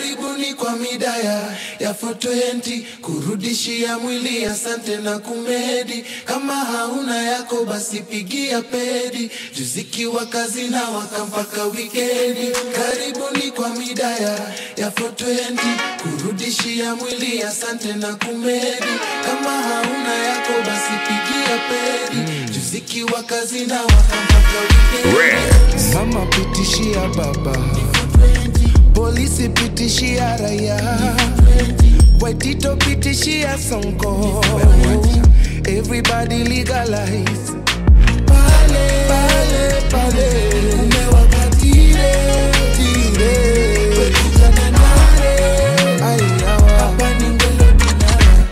karibuni kwa midaya ya fotoenti kurudishia mwili asante na kumedi kama hauna yako basi pigia pedi juzikiwa kazi na waka mpaka wikendi karibuni kwa midaya ya fotoenti kurudishia mwili asante na kumedi kama hauna yako basi pigia pedi juzikiwa kazi na waka mpaka wikendi mama pitishia baba polisi pitishia raia waitito pitishia sonko everybody legalize pale pale pale umewakatire tire wekijana nare aiyawa hapa ni ngelo dinara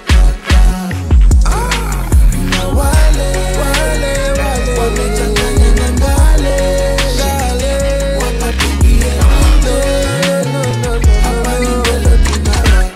na wale wale wale wamechanganya na ngale ngale wakapigie mbe no no no hapa ni ngelo dinara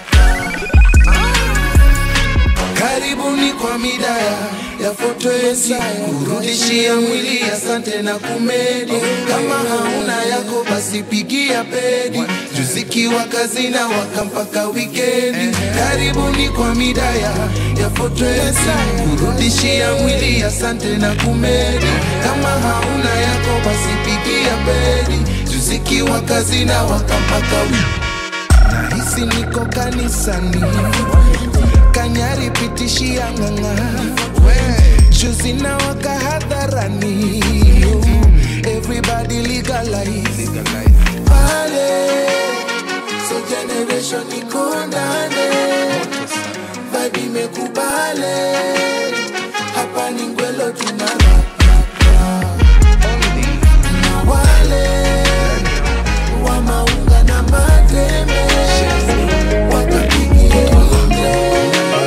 karibuni kwa midaya ya foto yesi kurudishia mwili asante na kumedi kama hauna yako basi pigia pedi juzikiwa kazi na waka mpaka wikendi karibuni kwa midaya ya foto yesi kurudishia mwili asante na kumedi kama hauna yako basi pigia pedi juzikiwa kazi na waka mpaka wikendi nahisi niko kanisani kanyari pitishia ng'ang'a juzi na waka hadharani everybody legalize pale so generation iko ndani vibe imekubale hapa ni ngwelo tunara na wale wa maunga na mateme wakapigie mle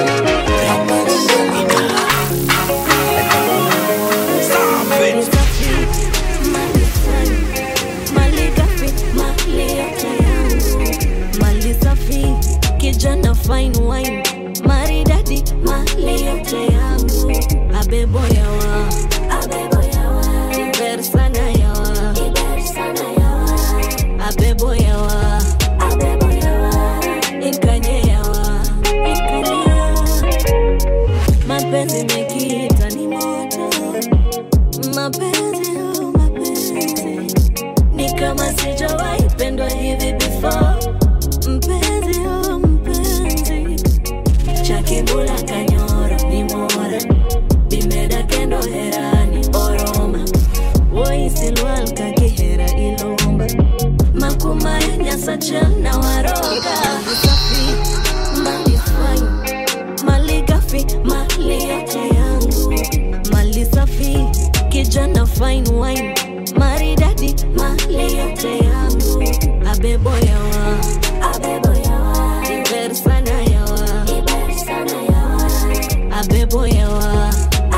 Mali gafi, mali yote yangu. Mali safi, kijana fine wine maridadi mali yote yangu abebo yawa iber sana yawa abebo yawa ikanye yawa mapenzi mekiita ni moto mapenzi oh, mapenzi ni kama sijawahi pendwa hivi before mpenzi oh, mpenzi chakibula kanyoro ni mora bimeda kendo herani oroma woisilwal kakihera ilomba makumaya nyasachel na waroga safi mali fine mali gafi mali yote yangu mali safi kijana fine wine maridadi mali yote yangu abebo yawa iber sana yawa abebo yawa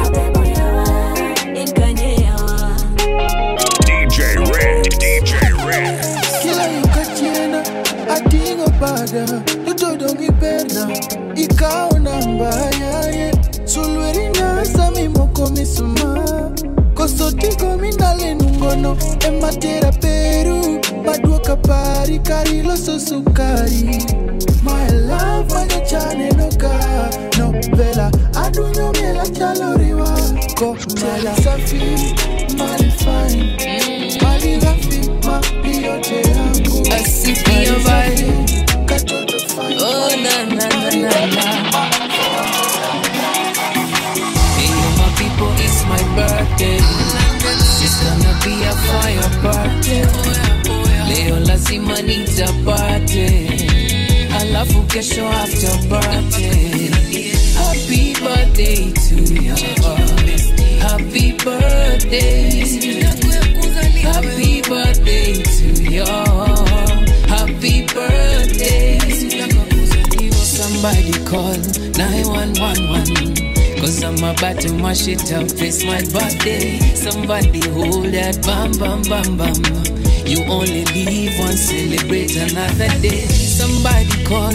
ikanye yawa DJ Red, DJ Red. kila yukachiena atingo bada lutodongi perna ikaona mbayaye sulwerina samimoko misuma kosotiko minalenungono ematera peru maduoka pari kariloso sukari My love manyachanenoka novela adunyo miela chaloriwa kokmala safi mali fine mali gafi mali yote yangu Asifia vibe. katoto fine Oh na na na na na. Hey yo, my people, it's my birthday. It's gonna be a fire party. Leo lazima nitapate, alafu kesho after party. Happy birthday to you. Happy birthday. Happy birthday to you. Happy birthday. Somebody call 911. Cause I'm about to mash it up. It's my birthday. Somebody hold that bam bam bam bam. You only live once, celebrate another day. Somebody call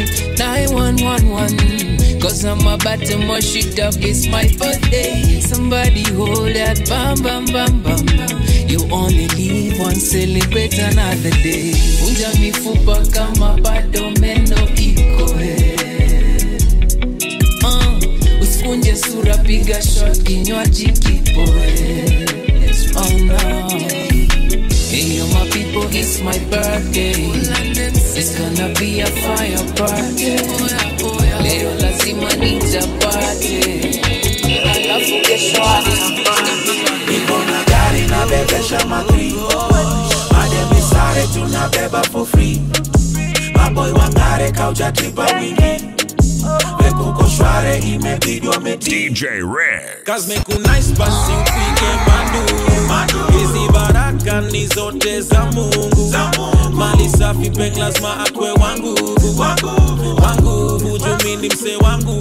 911. Cause I'm about to mash it up. It's my birthday. Somebody hold that bam bam bam bam. You only live once, celebrate another day. Vunja mifupa kama fire fire party leo lazima nitapate alafu kesho niko na gari na bebesha matri mademi sare tunabeba for free maboy wangare kaujatipa wingi vekuko shware imebidi wameti DJ Red. Cause make you nice basi upige mandu hizi baraka ni zote za mungu mali safi peng lazima akwe wangu wangu hujumi ni mse wangu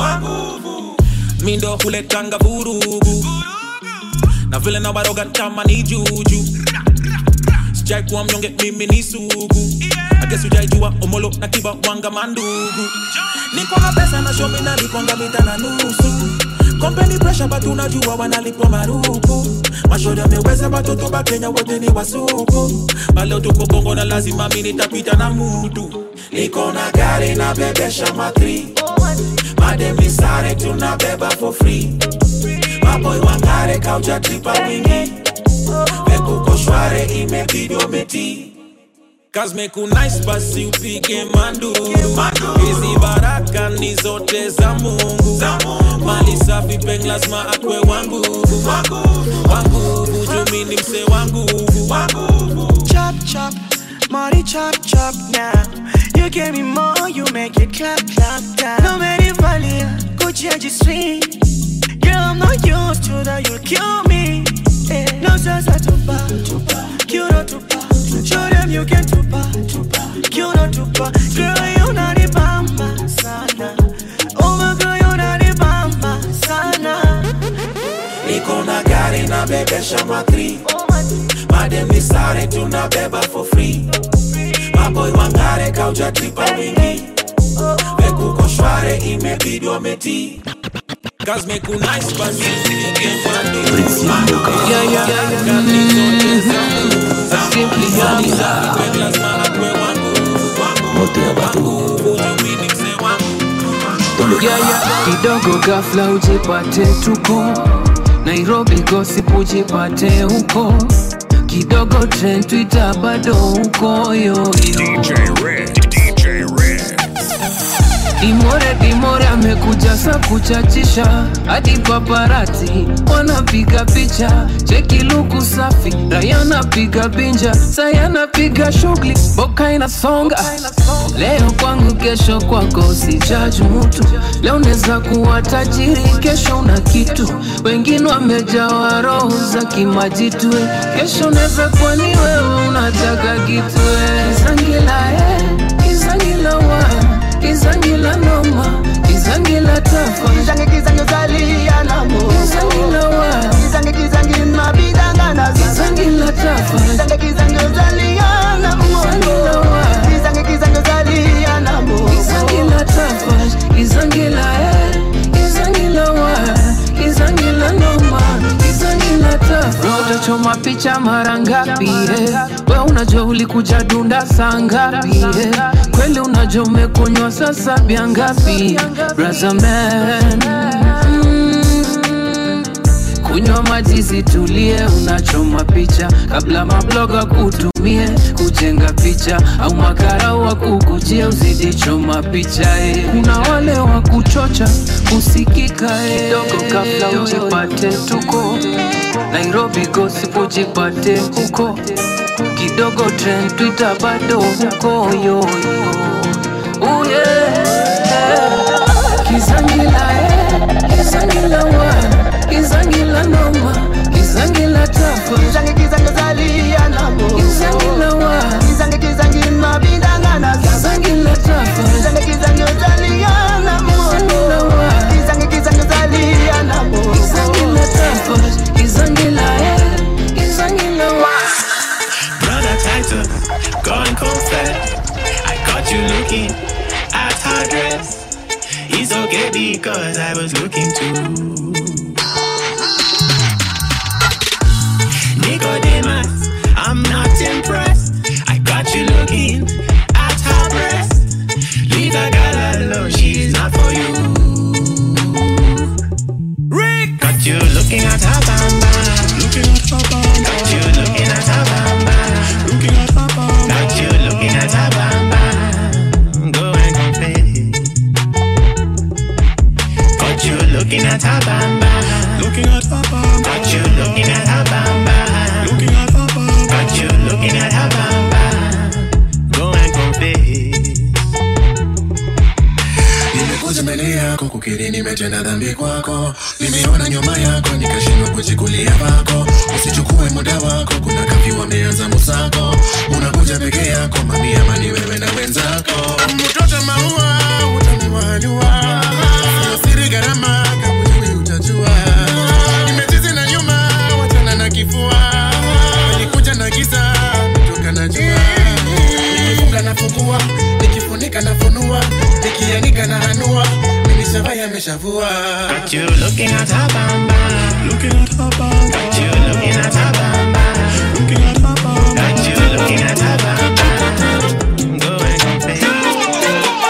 mindo huletanga vurugu na vile na waroga kama ni juju sijai kuwa mnyonge mimi ni sugu agesi ujaijua omolo na kiba wanga mandugu niko na pesa na shomi naliponga mita na nusu kompeni presha batu najua wanalipwa marupu mashoda ameweza batoto ba kenya wote ni wasuku baleo tuko bongo na lazima mi nitapita na mutu niko na gari na bebesha matri mademi sare tunabeba for free maboy wangare kaujatipa wingi vekuko shware imebidi umeti Cause make you nice basi upige manduru hizi baraka ni zote za mungu mali safi peng lazima akwe wangu wangu hujumi ni mse wangu chop chop, money chop chop now. You give me more, you make it clap clap down. No matter value, Gucci and G-string. Girl, I'm not used to that, you'll kill me. Eh, No salsa tupa, tupa, cute tupa. Show them you can tupa, tupa, cute tupa. Girl, you not the bamba sana. Oh my girl, you not the bamba sana. niko na gari na bebesha matri mademi sare tunabeba for free maboy wangare kaujatipa wingi vekuko shware imebidi wameti Cause make you nice basi upige manduru Yeah, yeah, yeah, yeah. ni zote za mungu Simply Yaniza. Peng lazima akwe wangu wangu hujumi ni mse wangu yeah, yeah. kidogo gafla ujipate tuko nairobi gosip ujipate huko kidogo trend twitter bado huko yoyo DJ Red. DJ Red. dimore dimore amekuja sa kuchachisha hadi paparati wanapiga picha cheki luku safi raya napiga binja saya napiga shughuli boka inasonga leo kwangu kesho kwako sijaji mutu leo neza kuwa tajiri kesho una kitu wengine wamejawa roho za kimajitwe kesho neza kuwa ni wewe unataka kitwe izangila eh, izangila wa izangila noma izangila tafa Kizange kizange zalia na mo. izangila wa Kizange kizange mabidanga na zizange. izangila tafa Kizange kizange zalia na mo. izangila wa Kizange kizange zalia na mo. izangila tafa izangila eh izangila wa izangila noma izangila tafa utachoma picha mara ngapi eh? we unajua ulikuja dunda saa ngapi eh? kweli unajua umekunywa sasa bia ngapi Brother man mm. kunywa maji zitulie unachoma picha kabla mabloga kutumie kujenga picha au makarau wa kukujia usijichoma picha eh. kuna wale wa kuchocha usikika eh. kidogo kabla ujipate tuko nairobi gossip ujipate huko kidogo trend twitter bado huko yoyo oh yeah. kizangila eh. kizangila wa kizangila noma kizangila tafa Kizange kizange zalia na mo. kizangila wa Kizange kizange mabidanga na zizange. kizangila tafa Kizange kizange zalia na mo. kizangila wa Kizange kizange zalia na mo. kizangila tafa kizangila eh. kizangila wa Brother Titus, gone cold fat. I caught you looking at her dress. It's okay because I was looking too. Nicodemus, I'm not impressed. I got you looking at her breast. Leave a girl alone, she's not for you. Rick, got you looking at her bamba. Looking at her bamba. Got you looking at her bamba. Looking at her bamba. Got you looking at her bamba. nikakiri nimetenda dhambi kwako nimeona nyuma yako nikashindwa kujikulia pako usichukue muda wako kuna kapi wameanza musako unakuja peke yako mami ama ni wewe na wenzako mtoto maua utaniwajua siri gharama kama wewe utajua nimezizi na nyuma wachana na kifua nikuja na giza toka na jua nikifunga nafungua nikifunika nafunua nikianika na hanua minishavaya ameshavua Got you looking at her bamba. Looking at her bamba. Got you looking at her bamba. Looking at her bamba. Got you looking at her bamba. Go and compare.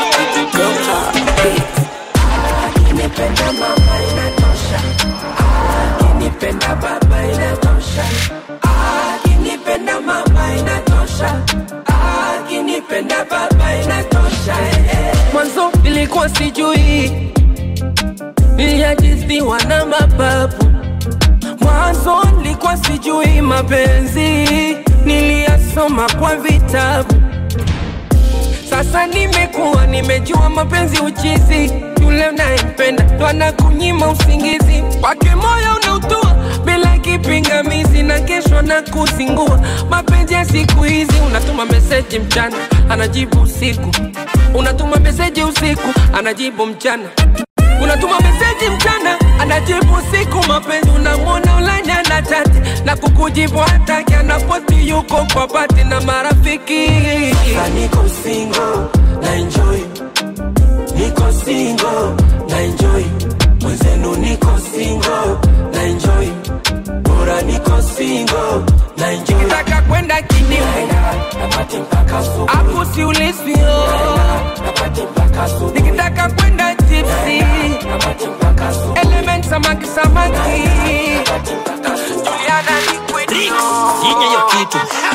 Akinipenda mama inatosha, akinipenda baba inatosha, akinipenda mama inatosha, akinipenda baba inatosha. eh, eh. mwanzo nilikuwa sijui niliajisiwa na mapapu mwanzo nilikuwa sijui mapenzi niliyasoma kwa vitabu sasa nimekuwa nimejua mapenzi uchizi yule unayempenda ndo anakunyima usingizi wake moyo unautua bila kipingamizi na kesho na kuzingua mapenzi ya siku hizi unatuma meseji mchana anajibu usiku unatuma meseji usiku anajibu mchana unatuma meseji mchana anajibu usiku mapenzi unamwona ulanya na chati na kukujibu hataki anaposti yuko kwa pati na marafiki Sasa niko single na enjoy, niko single na enjoy, mwenzenu niko single na enjoy, bora niko single na enjoy. nikitaka kwenda kidimu Naenda napati mpaka asubuhi, hapo siulisio napati mpaka asubuhi, nikitaka kwenda tipsi napati mpaka asubuhi, element samaki samaki napati mpaka asubuhi. juliana nikwedio Yenye hiyo kitu.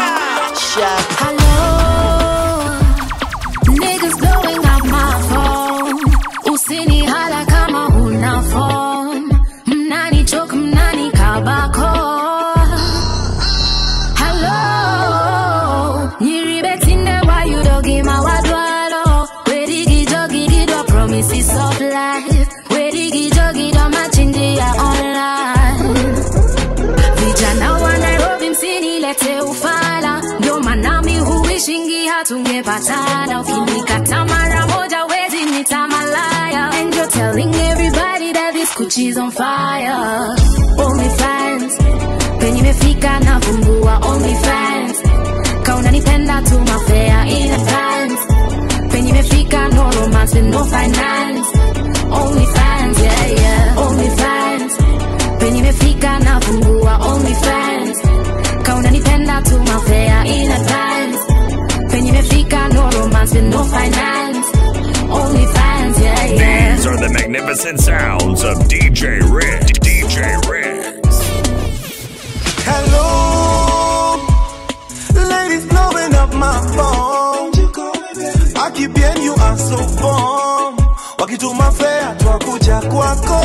Hello, niggas blowing up my phone. Usini hala kama huna phone. Mnani choke, mnani kabako. Hello, nyiribetinde why you dogi mawadwalo. Wedigi jogi dido promises of life. Wedigi jogi do machindia online. Vijana wa Nairobi msinilete ufala, ndio maana mi huishingi hatungepatana. Ukinikata mara moja wezi nita malaya, and you're telling everybody that this Gucci's on fire. Only fans penye imefika na fungua only fans, kauna nipenda tu mafea in advance. Penye imefika no romance with no finance. Only fans, yeah yeah, only fans penye imefika na fungua only fans kauna nipenda tu mafea in advance penye imefika no romance with no finance only fans yeah yeah These are the magnificent sounds of DJ Red. DJ Red. Hello, ladies blowing up my phone. Aki bien you are so bomb. Wakituma fea twakuja kwako.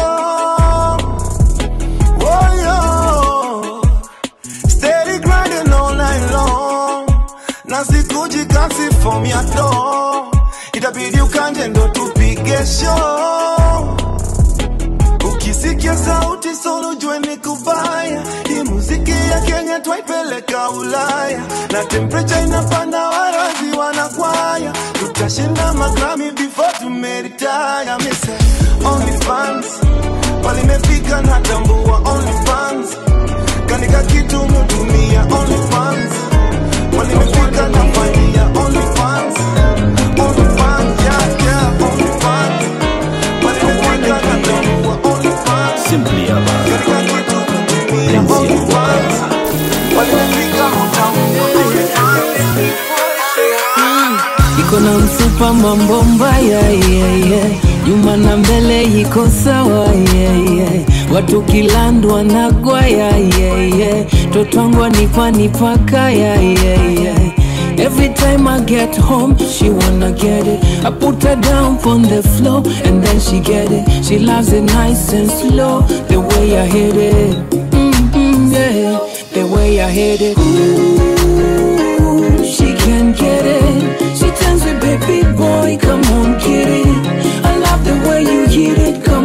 Oh yo, steady grinding all night long. Na sikuji kasi form ya do. Itabidi ukanje ndo tupige show. Ukisikia sauti solo jue ni kubaya. Hii muziki ya Kenya twaipeleka Ulaya, na temperature inapanda, warazi wanakwaya. Tutashinda magrami before tumeritaya. Mise only fans walimefika na tambua only fans kanika kitu mutumia only fans walimefika na fanyia only fans only fans yeah yeah only fans walimefika na tambua only fans Simply about kanika kitu mutumia only fans walimefika mutambua only fans iko na mfupa mambo mbaya yeah, yeah. nyuma na mbele iko sawa yeah, yeah. watu kilandwa na gwaya yeah, yeah. totwangwa nipa nipaka yeah, yeah, yeah. Every time I get home, she wanna get it. I put her down on the floor and then she get it. She loves it nice and slow, the way I hit it. Mm-hmm, yeah, the way I hit it. Ooh, she can get it. She tells me, baby boy, come on, get it. I love the way you hit it, come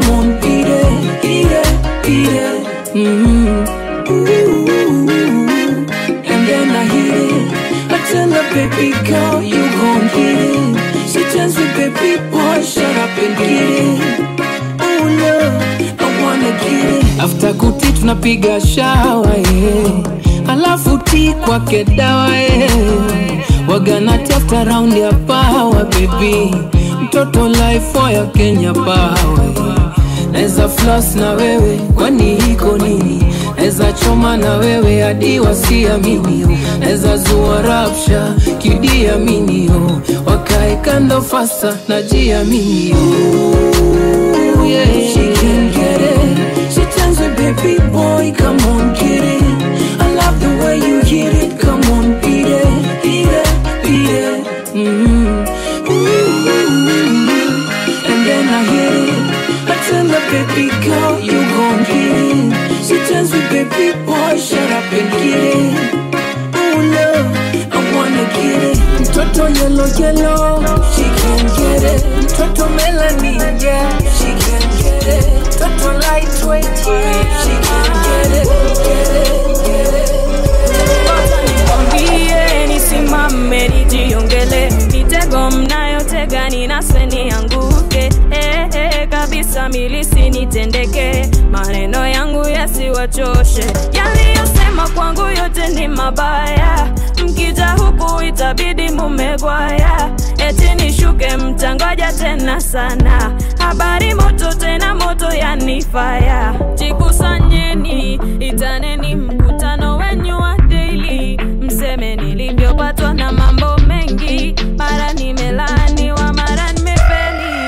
napiga shawa yeah. alafu ti kwake dawa yeah. wagana tafuta raundi ya pawa bebi mtoto life ya kenya pawa yeah. Neza floss na wewe kwani iko nini? Neza choma na wewe hadi wasiamini, neza zua rapsha kidiamini, wakae kando fasta na jiamini. Oh, yeah. She can get it. She tells me, baby boy, come on, get it. I love the way you hit it. Come on, beat it, beat it, beat it. Mm-hmm. Mm-hmm. And then I hit it. I tell her, baby girl, you gon' get it. She tells me, baby boy, shut up and get it. Oh, love, I wanna get it. Mtoto yellow, yellow, she can get it. Mtoto melanin, yeah, she can get it. Mtoto lightweight, yeah, she can get it. Get it, get it. nikwambie nisimame nijiongele mitego mnayotega ninaswe nianguke eh, eh, kabisa milisi nitendeke maneno yangu yasiwachoshe yaliyosema kwangu yote ni mabaya mkija huku itabidi mumegwaya eti nishuke mtangoja tena sana habari moto tena moto yanifaya jikusanyeni itaneni mkutano wenyu wa daily mseme nilivyopatwa na mambo mengi mara nimelaaniwa mara nimefeli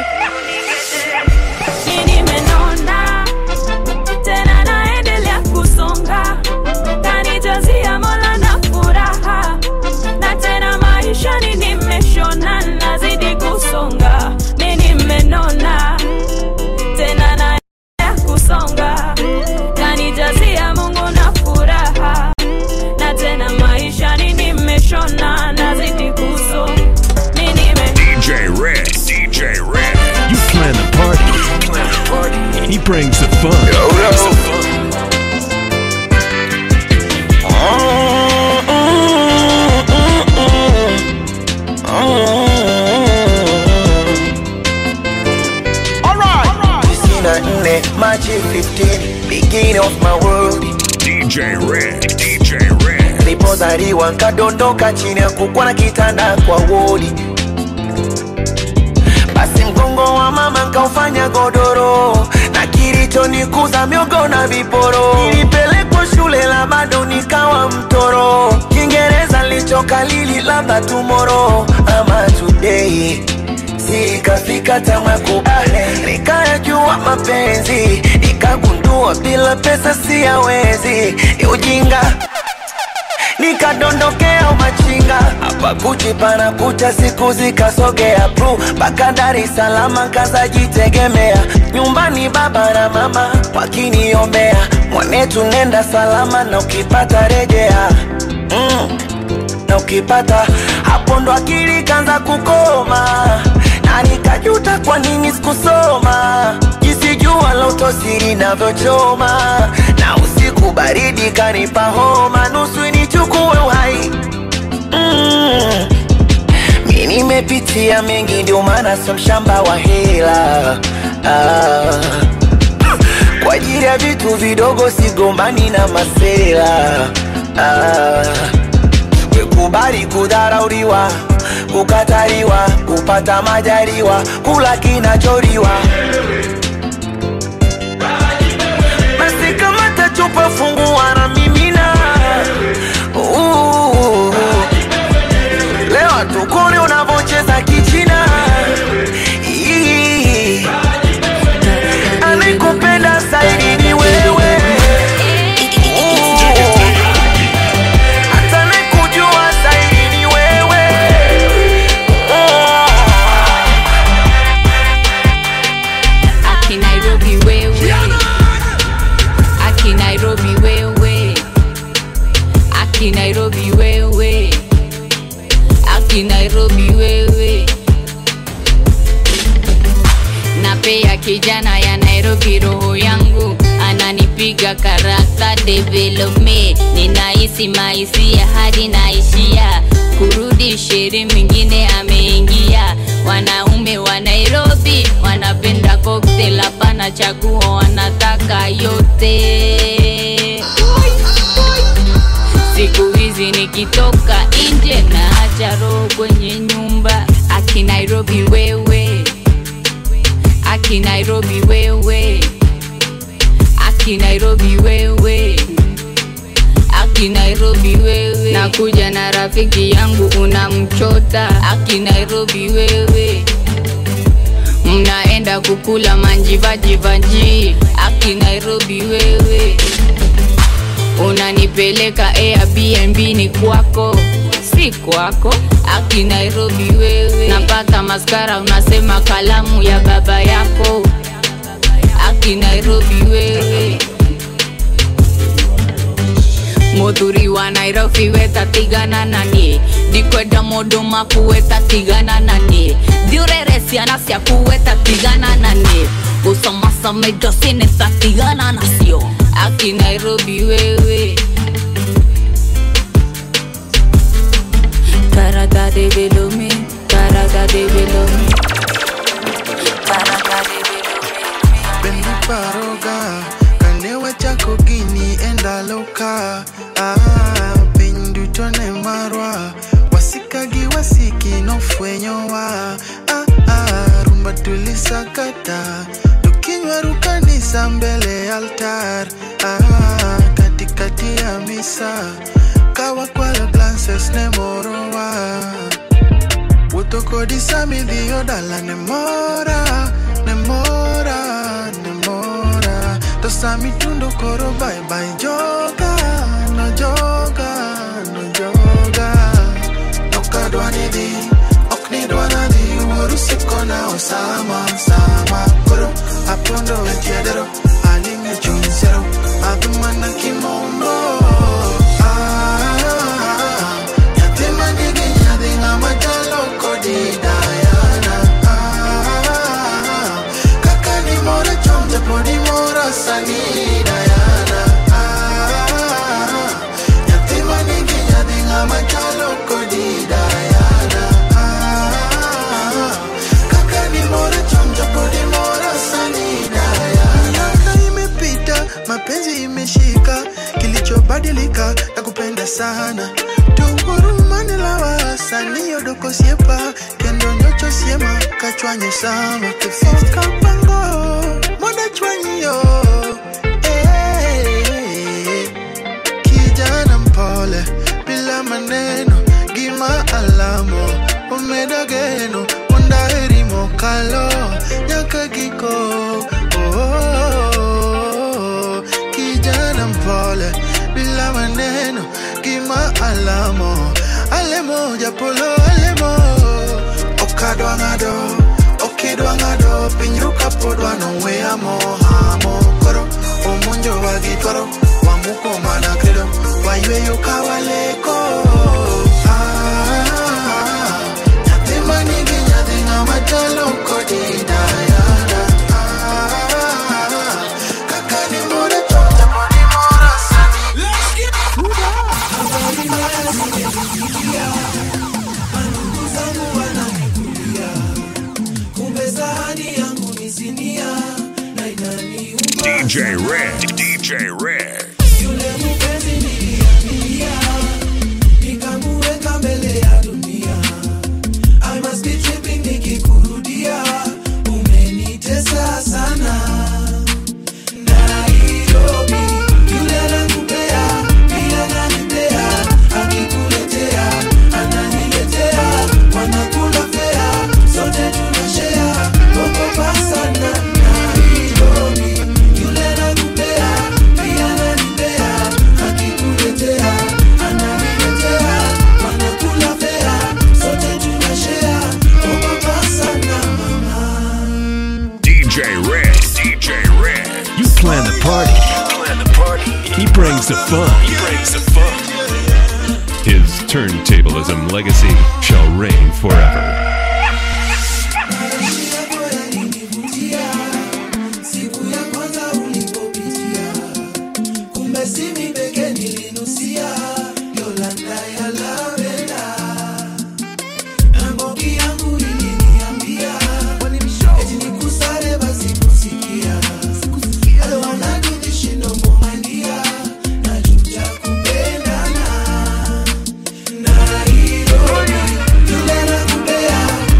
Ni nimenona tena naendelea kusonga kanijazia mola na furaha na tena maishani nimeshona nazidi kusonga mi nimenona tena naendelea kusonga kanijazia mungu na furaha na tena maishani nimeshona nazidi kusonga mi nime DJ Red. DJ Red. You plan the party. He brings the fun. Brings the fun. Sina nne Machi 15 beginning of my world DJ Red. DJ Red. nilipozaliwa nkadondoka chini ya kukwa na kitanda kwa wodi basi mgongo wa mama nkaufanya godoro na kilichonikuza miogo na viporo nilipelekwa shule la bado nikawa mtoro kiingereza lichokalili labda tumoro ama today sikafika tamakubale nikayajua mapenzi nikagundua bila pesa siyawezi ni ujinga nikadondokea umachinga hapa kuchi pana kucha siku zikasogea pru mpaka Dar es Salaam kazajitegemea nyumbani baba na mama wakiniombea mwanetu nenda salama na ukipata rejea mm na ukipata hapo ndo akili kanza kukoma na nikajuta kwa nini sikusoma jinsi jua la utosiri navyochoma na usiku baridi kanipa homa nusu nichukue uhai mm. mi nimepitia mengi ndio maana sio mshamba wa hela ah. kwa ajili ya vitu vidogo sigombani na masela ah kubali kudharauliwa kukataliwa kupata majaliwa kula kinacholiwa basi kama tachupa fungua na mimina Uh, leo tukuni unavocheza kichina Ii. anayekupenda zaidi ni wewe hata nakujua zaidi ni wewe Aki Nairobi wewe Aki Nairobi wewe Aki Nairobi wewe Aki Nairobi wewe Napea kijana ya Nairobi roho yangu ananipiga karata development ninahisi maisia hadi naishia kurudi sheri mwingine ameingia wanaume wa Nairobi wanapenda cocktail hapana chaguo wanataka yote nairobi wewe aki nairobi wewe aki nairobi wewe aki nairobi wewe nakuja na rafiki yangu unamchota aki nairobi wewe mnaenda kukula manjivajivanji aki nairobi wewe unanipeleka airbnb ni kwako si kwako aki nairobi wewe napaka maskara unasema kalamu ya baba yako aki nairobi wewe muthuri wa nairobi wetatigana nanie ndikwenda mundu maku wetatigana nanie thiurere ciana ciaku wetatigana nanie gucomasama indo cinitatigana nacio aki nairobi wewe karata de velomi karata de velomi karata de Bendi paroga Kanewa chako gini enda loka ah, Piny duto ne marwa Wasikagi wasiki nofwenyowa ah, ah, Rumba tulisakata Tukinywaru kanisa mbele altar ah, Katikati ya misa Kawa kwalo glances ne morowa Wuotho kodi sami dhiyo dala ne mora Ne mora, ne mora To sami tundo koro bye bye joga No joga, no joga Nokadwa ni dhi, ok ni dwana dhi Wuoru siko na osama, sama Koro apondo e tiedero Aling e chuny sero Adhi mana kimombo Ah, nyathi manigi nyadhi ng'ama chalo kodi Diana Ah, kaka nimora chon japod imora sani Diana Ah, nyathi manigi nyadhi ng'ama chalo kodi Diana Ah, kaka nimora chon japod imora sani Diana Miaka imepita mapenzi imeshika kilichobadilika na kupenda sana tuhurumane lawa sani odoko siepa kendo nyocho siema kachwanyo sama kifika pango moda chwanyo eh, kijana mpole bila maneno gima alamo umedo geno undaheri mokalo nyaka giko oh, oh, oh, kijana mpole bila maneno gima alamo alemo japolo alemo okadwa ng'ado okidwa ng'ado piny ruka pod wanoweyamo hamo koro omonjowa gi twaro wamuko mana kredo wayweyo ka waleko Ah, nyathi manigi nyadhi ng'ama chalo kodi Diana Ah, kaka ni mora chonja pod imora sani kumbe sahani yangu ni sinia na inaniuma DJ Red. DJ Red. yule mpenzi niliaminia nikamuweka mbele ya dunia I must be tripping nikikurudia umenitesa sana Nairobi yule anakupea pia ananipea akikuletea ananiletea wanakula fea sote tunashea okopa sana Nairobi yule anakupea pia ananipea akikuletea ananiletea wanakula fea sote tunashea okopa sana DJ Red. DJ Red. You plan the party. plan the party. He brings the fun. He brings the fun. His turntablism legacy shall reign forever. siku ya kwanza ulipopitia kumbe simi peke nilinusia yolanda ya lavenda na mbogi yangu iliniambia eti nikusare basi kusikia I don't wanna do this shit no more, my dear. Najuta kupendana. Nairobi, yule nakupea,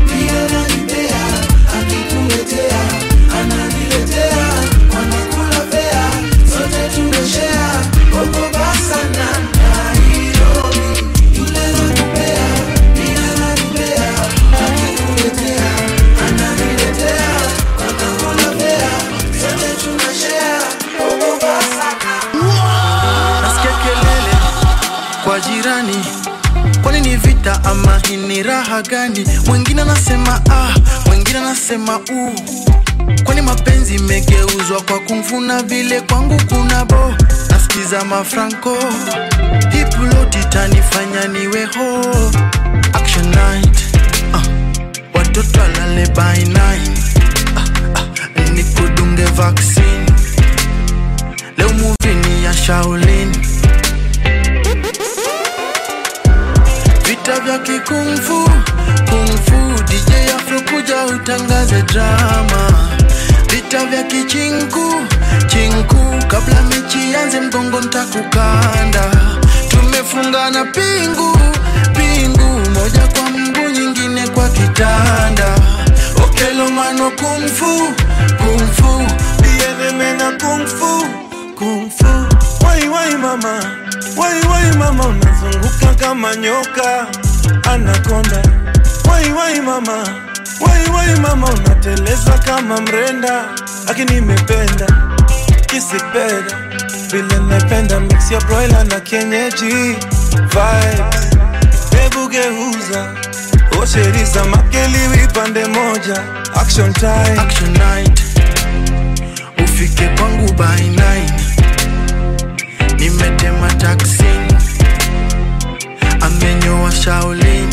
nasema ah, wengine nasema u kwani mapenzi imegeuzwa kwa kumfuna vile kwangu kuna bo nasikiza mafranco hipuloti tanifanya niwe ho action night ah, watoto alale by nine ah, ah, nikudunge vaccine leo muvi ni ya shaolin vita vya kikungfu kungfu dj afro kuja utangaze drama vita vya kichinku chinku kabla mechi yanze mgongo ntakukanda tumefungana pingu pingu moja kwa mguu nyingine kwa kitanda okelomano kungfu kungfu biedemena kungfu kungfu wai wai mama wai wai mama unazunguka kama nyoka anakonda wai wai mama wai wai mama unateleza kama mrenda lakini imependa kisipenda vile napenda mix ya broiler na kienyeji vibes hebu geuza osheriza makeliwi pande moja action time action night ufike kwangu by nine nimetema taksi amenyoa shaolin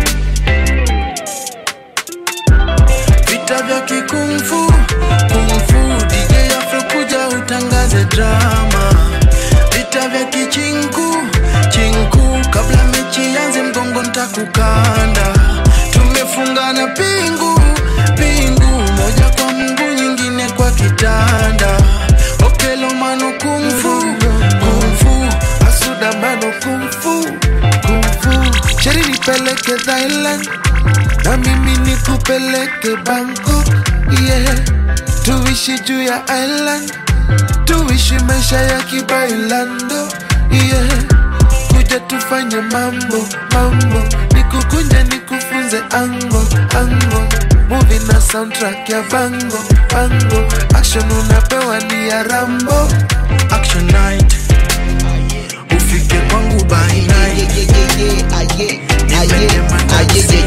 vita vya kikungfu kungfu dj afro kuja utangaze drama vita vya kichinku chinku kabla mechi yanze mgongo ntakukanda tumefungana pingu pingu moja kwa mguu nyingine kwa kitanda okelomano kungfu kungfu asudamano kungfu kungfu sheri nipeleke thailand na mimi nikupeleke bangkok yeah tuishi juu ya island tuishi maisha ya kibailando yeah kuja tufanye mambo mambo nikukunje nikufunze ango ango muvi na soundtrack ya bango bango action unapewa ni ya rambo action night ufike kwangu by night Nimetema taksi.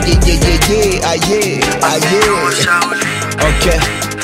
Okay.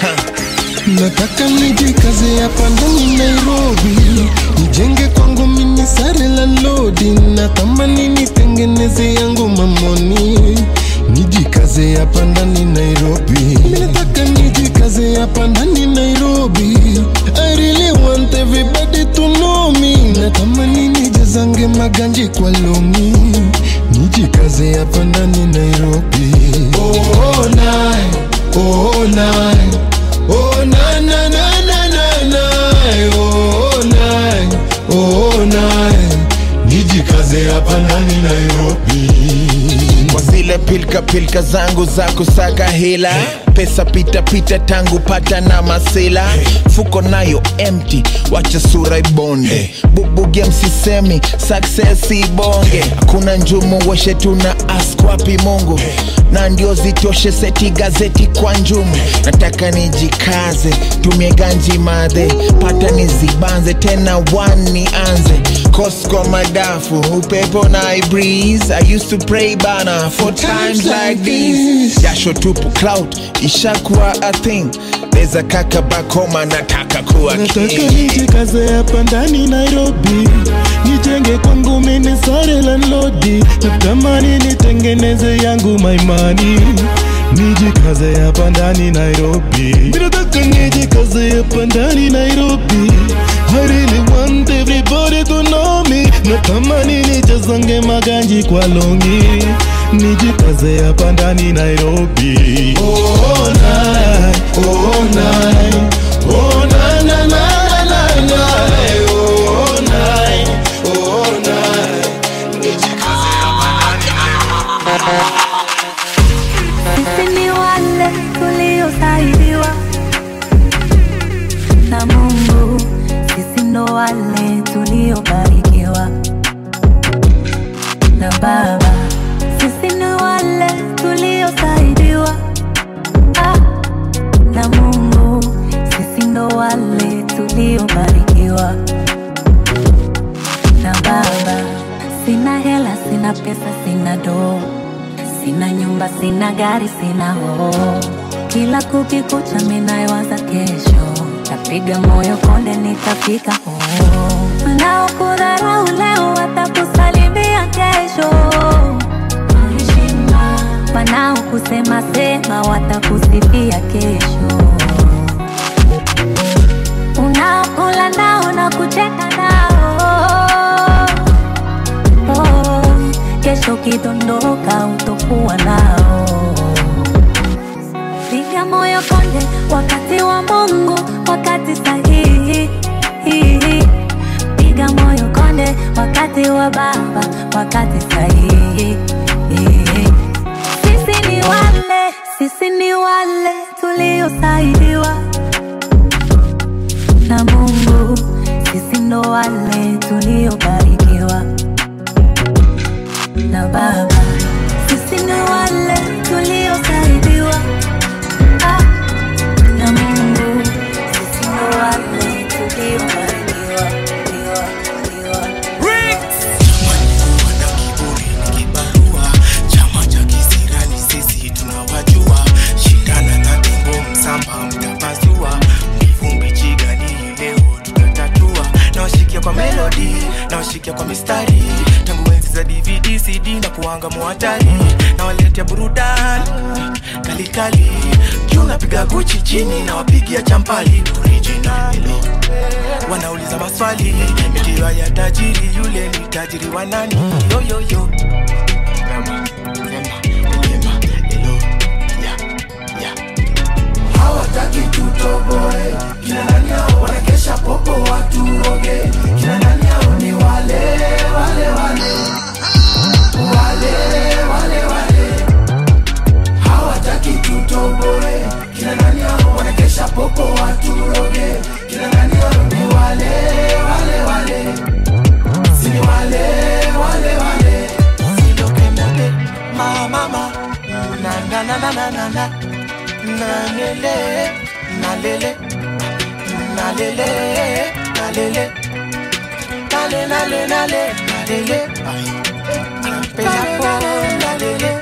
nataka nijikaze hapa ndani nairobi nijenge kwangu mini sare la lodi natamani nitengeneze yangu mamoni nijikaze hapa ndani nairobi Mi nataka nijikaze hapa ndani nairobi i really want everybody to know me natamani nijazange maganji kwa longi nijikaze hapa ndani nairobi oh, nine, oh, nine. Oh na na na na na na Oh nine Oh nine Nijikaze hapa ndani Nairobi kwa zile pilka pilka zangu za kusaka hela pesa pita pita tangu pata na masela fuko nayo empty wacha sura ibonde bubuge msisemi success ibonge hakuna njumu weshe tuna ask wapi mungu na ndio zitoshe seti gazeti kwa njumu nataka nijikaze tumie ganji madhe pata nizibanze tena one nianze kosko madafu upepo na I breeze I used to pray bana for times like these jasho tupu cloud ishakuwa a thing leza kaka bakoma nataka kuwa Nataka king nijikaze hapa ndani Nairobi Nijenge kwangu mini sare la lodi Natamani nitengeneze yangu maimani Nijikaze hapa ndani Nairobi Mi nataka nijikaze hapa ndani Nairobi I really want everybody to know me Natamani nichezange maganji kwa longi Nijikaze hapa ndani Nairobi Oh, night, oh, night Oh, na, na, na, na, na, oh, night, oh, night Nijikaze hapa ndani Sisi ni wale tuliosaidiwa na Mungu, sisi ndo wale tuliobarikiwa na Baba, sisi ni wale tuliosaidiwa nyumba sina gari sina hoo kila kukikucha minayowaza kesho tapiga moyo konde nitafika hoo wanaokudharau leo watakusalimia kesho wanaokusema sema watakusifia kesho unaokula nao na kucheka nao oh, kesho kidondoka utokuwa nao piga moyo konde wakati wa mungu wakati sahihi piga moyo konde wakati wa baba wakati sahihi sisi ni wale sisi ni wale tuliosaidiwa na mungu sisi ndo wale tuliobarikiwa na baba sisi ni wale tuliosaidiwa ah, na mungu sisi ndo wale tuliobarikiwa liwa, liwa. chama cha kisirani sisi tunawajua shindana na tembo msamba mtapasua mivumbi chigani leo tutatatua nawashikia kwa melodi nawashikia kwa mistari tangu enzi za dvd cd na kuanga muhatari nawaletea burudani kalikali juu napiga guchi chini nawapigia champali original wanauliza maswali mitiwa ya tajiri yule ni tajiri wa nani yoyoyo hawataki tutoboe kina nani hao wanakesha popo waturoge kina nani hao ni wale wale wale wale wale wale hawataki tutoboe kina nani hao wanakesha popo waturoge kina nani hao ni wale wale wale si ni wale wale wale silokemode mamama na na na na na na na na lele na lele na lele na lele na le na le na le na lele napenda po na lele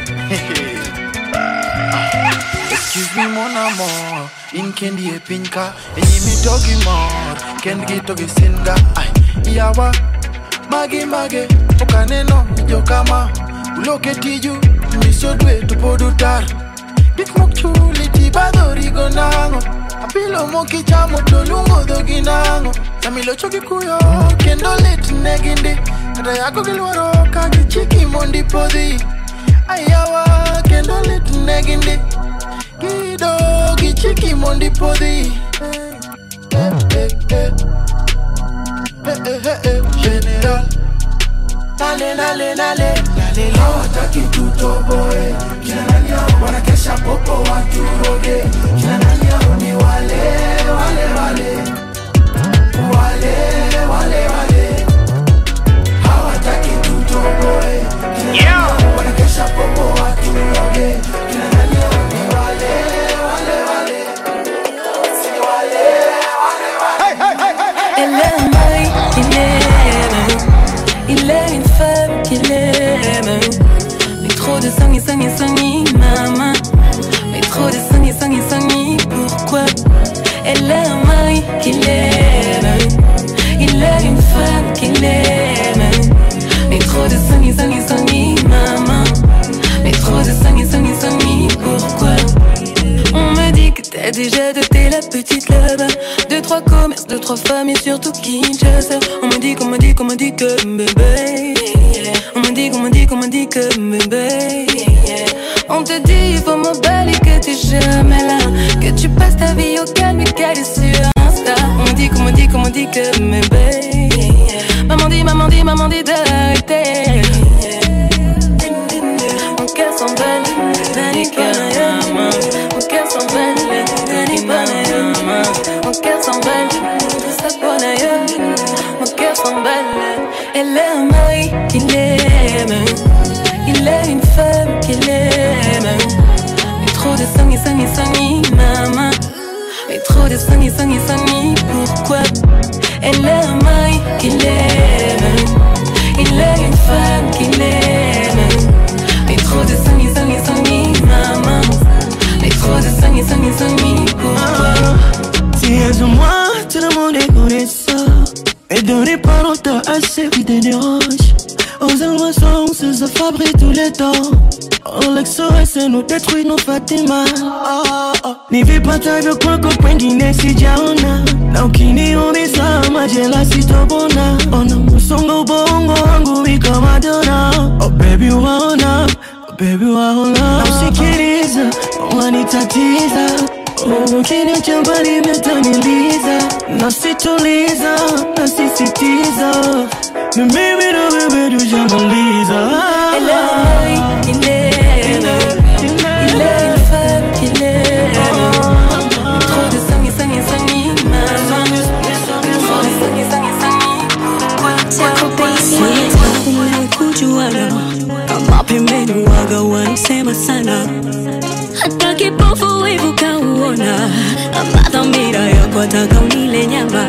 Excuse me mon amour In kendi e pinka Enyi mi dogi mor Kendi gi togi singa Ay Yawa Magi mage Okaneno Jo kama Uloke tiju Misyo dwe tupodu tar Gik mok chuli tibadhori go nango Apilo moki chamo to lungo dhogi nango Samilo chogi kuyo Kendo lit negindi Kata yako gilwaro Kagi chiki mondi podhi Ayawa Kendo lit negindi Kido gichiki mondi podhi Eh, eh, eh. Eh, eh, eh, eh, General Nale, nale, nale, nale Hawataki tutoboe Kina nani hao wanakesha popo waturoge Kina nani hao ni wale, wale, wale Wale, wale, wale Hawataki tutoboe Kina nani hao wanakesha popo waturoge Kina nani hao ni wale, wale, wale Si wale, wale, wale Elle est un mari qu'il aime. Il est une femme qu'il aime. Mais trop de sang et sang et sang et maman. Mais trop de sang et sang et sang et pourquoi Elle est un mari qu'il aime. Il est une femme qu'il aime. Mais trop de sang et sang et sang et maman. Mais trop de sang et sang et sang et pourquoi On me dit que t'as déjà doté la petite là-bas. Deux, trois commerces, deux, trois femmes et surtout Kinshasa. On me dit, qu'on me dit, qu'on me dit que bébé. On me dit, qu'on me dit, qu'on me dit que bébé. On te dit, il faut m'emballer que t'es jamais là. Que tu passes ta vie au calme et qu'elle est sur Insta. On me dit, qu'on me dit, qu'on me dit que bébé. Maman dit, maman dit, maman dit d'arrêter. Mon cœur s'emballe, Dani Panayama. Mon cœur s'emballe, Dani Panayama. Mon cœur s'emballe, tout ça pour ailleurs. Mon cœur s'emballe, elle est un mari qu'il aime. Il est une femme qu'il aime. Mais trop de sang et sang et sang et maman. Mais trop de sang et sang et sang et pourquoi Elle est un mari qu'il aime. Il est une femme qu'il aime. Mais trop de sang et sang et sang et me dérange. Aux émotions, c'est se fabrique tous les temps. On l'exaurait, nous détruit nos Fatima. Oh, oh. Nivipata vyo kwako kwengine sijaona na ukiniumiza majela sitobona ona musongo ubongo wangu iko Madonna oh baby waona oh baby waona na usikiliza wanitatiza oh, ukiniacha mbali metaniliza nasituliza nasisitiza ni mimi na wewe tujamaliza Trop de sang et sang et sang et maman. Trop de sang et sang et sang et kujuana kama pembeni waga wanisema sana hata kipofu wivu kauona ama dhamira yako taka unile nyama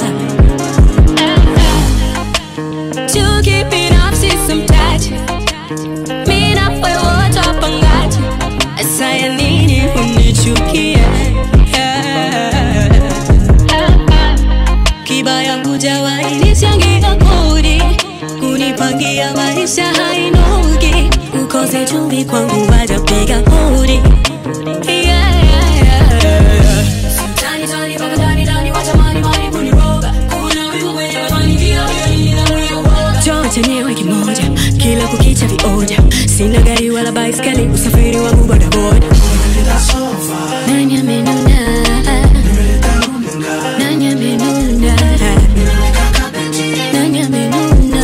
chuki binafsi simtaji mi na wewe tapangaji saya nini unichukie kibaya kujawahi nichangia kodi kunipangia maisha hainogi ukose chumvi kwangu wajapiga hodi Yeah, yeah, yeah. Tani, tani, baba, tani, tani, wacha mani, mani kuniroga. Kuna wivu kwenye mafanikio, hiyo ni nidhamu ya uoga. Choo chenyewe kimoja kila kukicha vioja sina gari wala baiskeli usafiri wangu bodaboda nani amenuna nani amenuna nani amenuna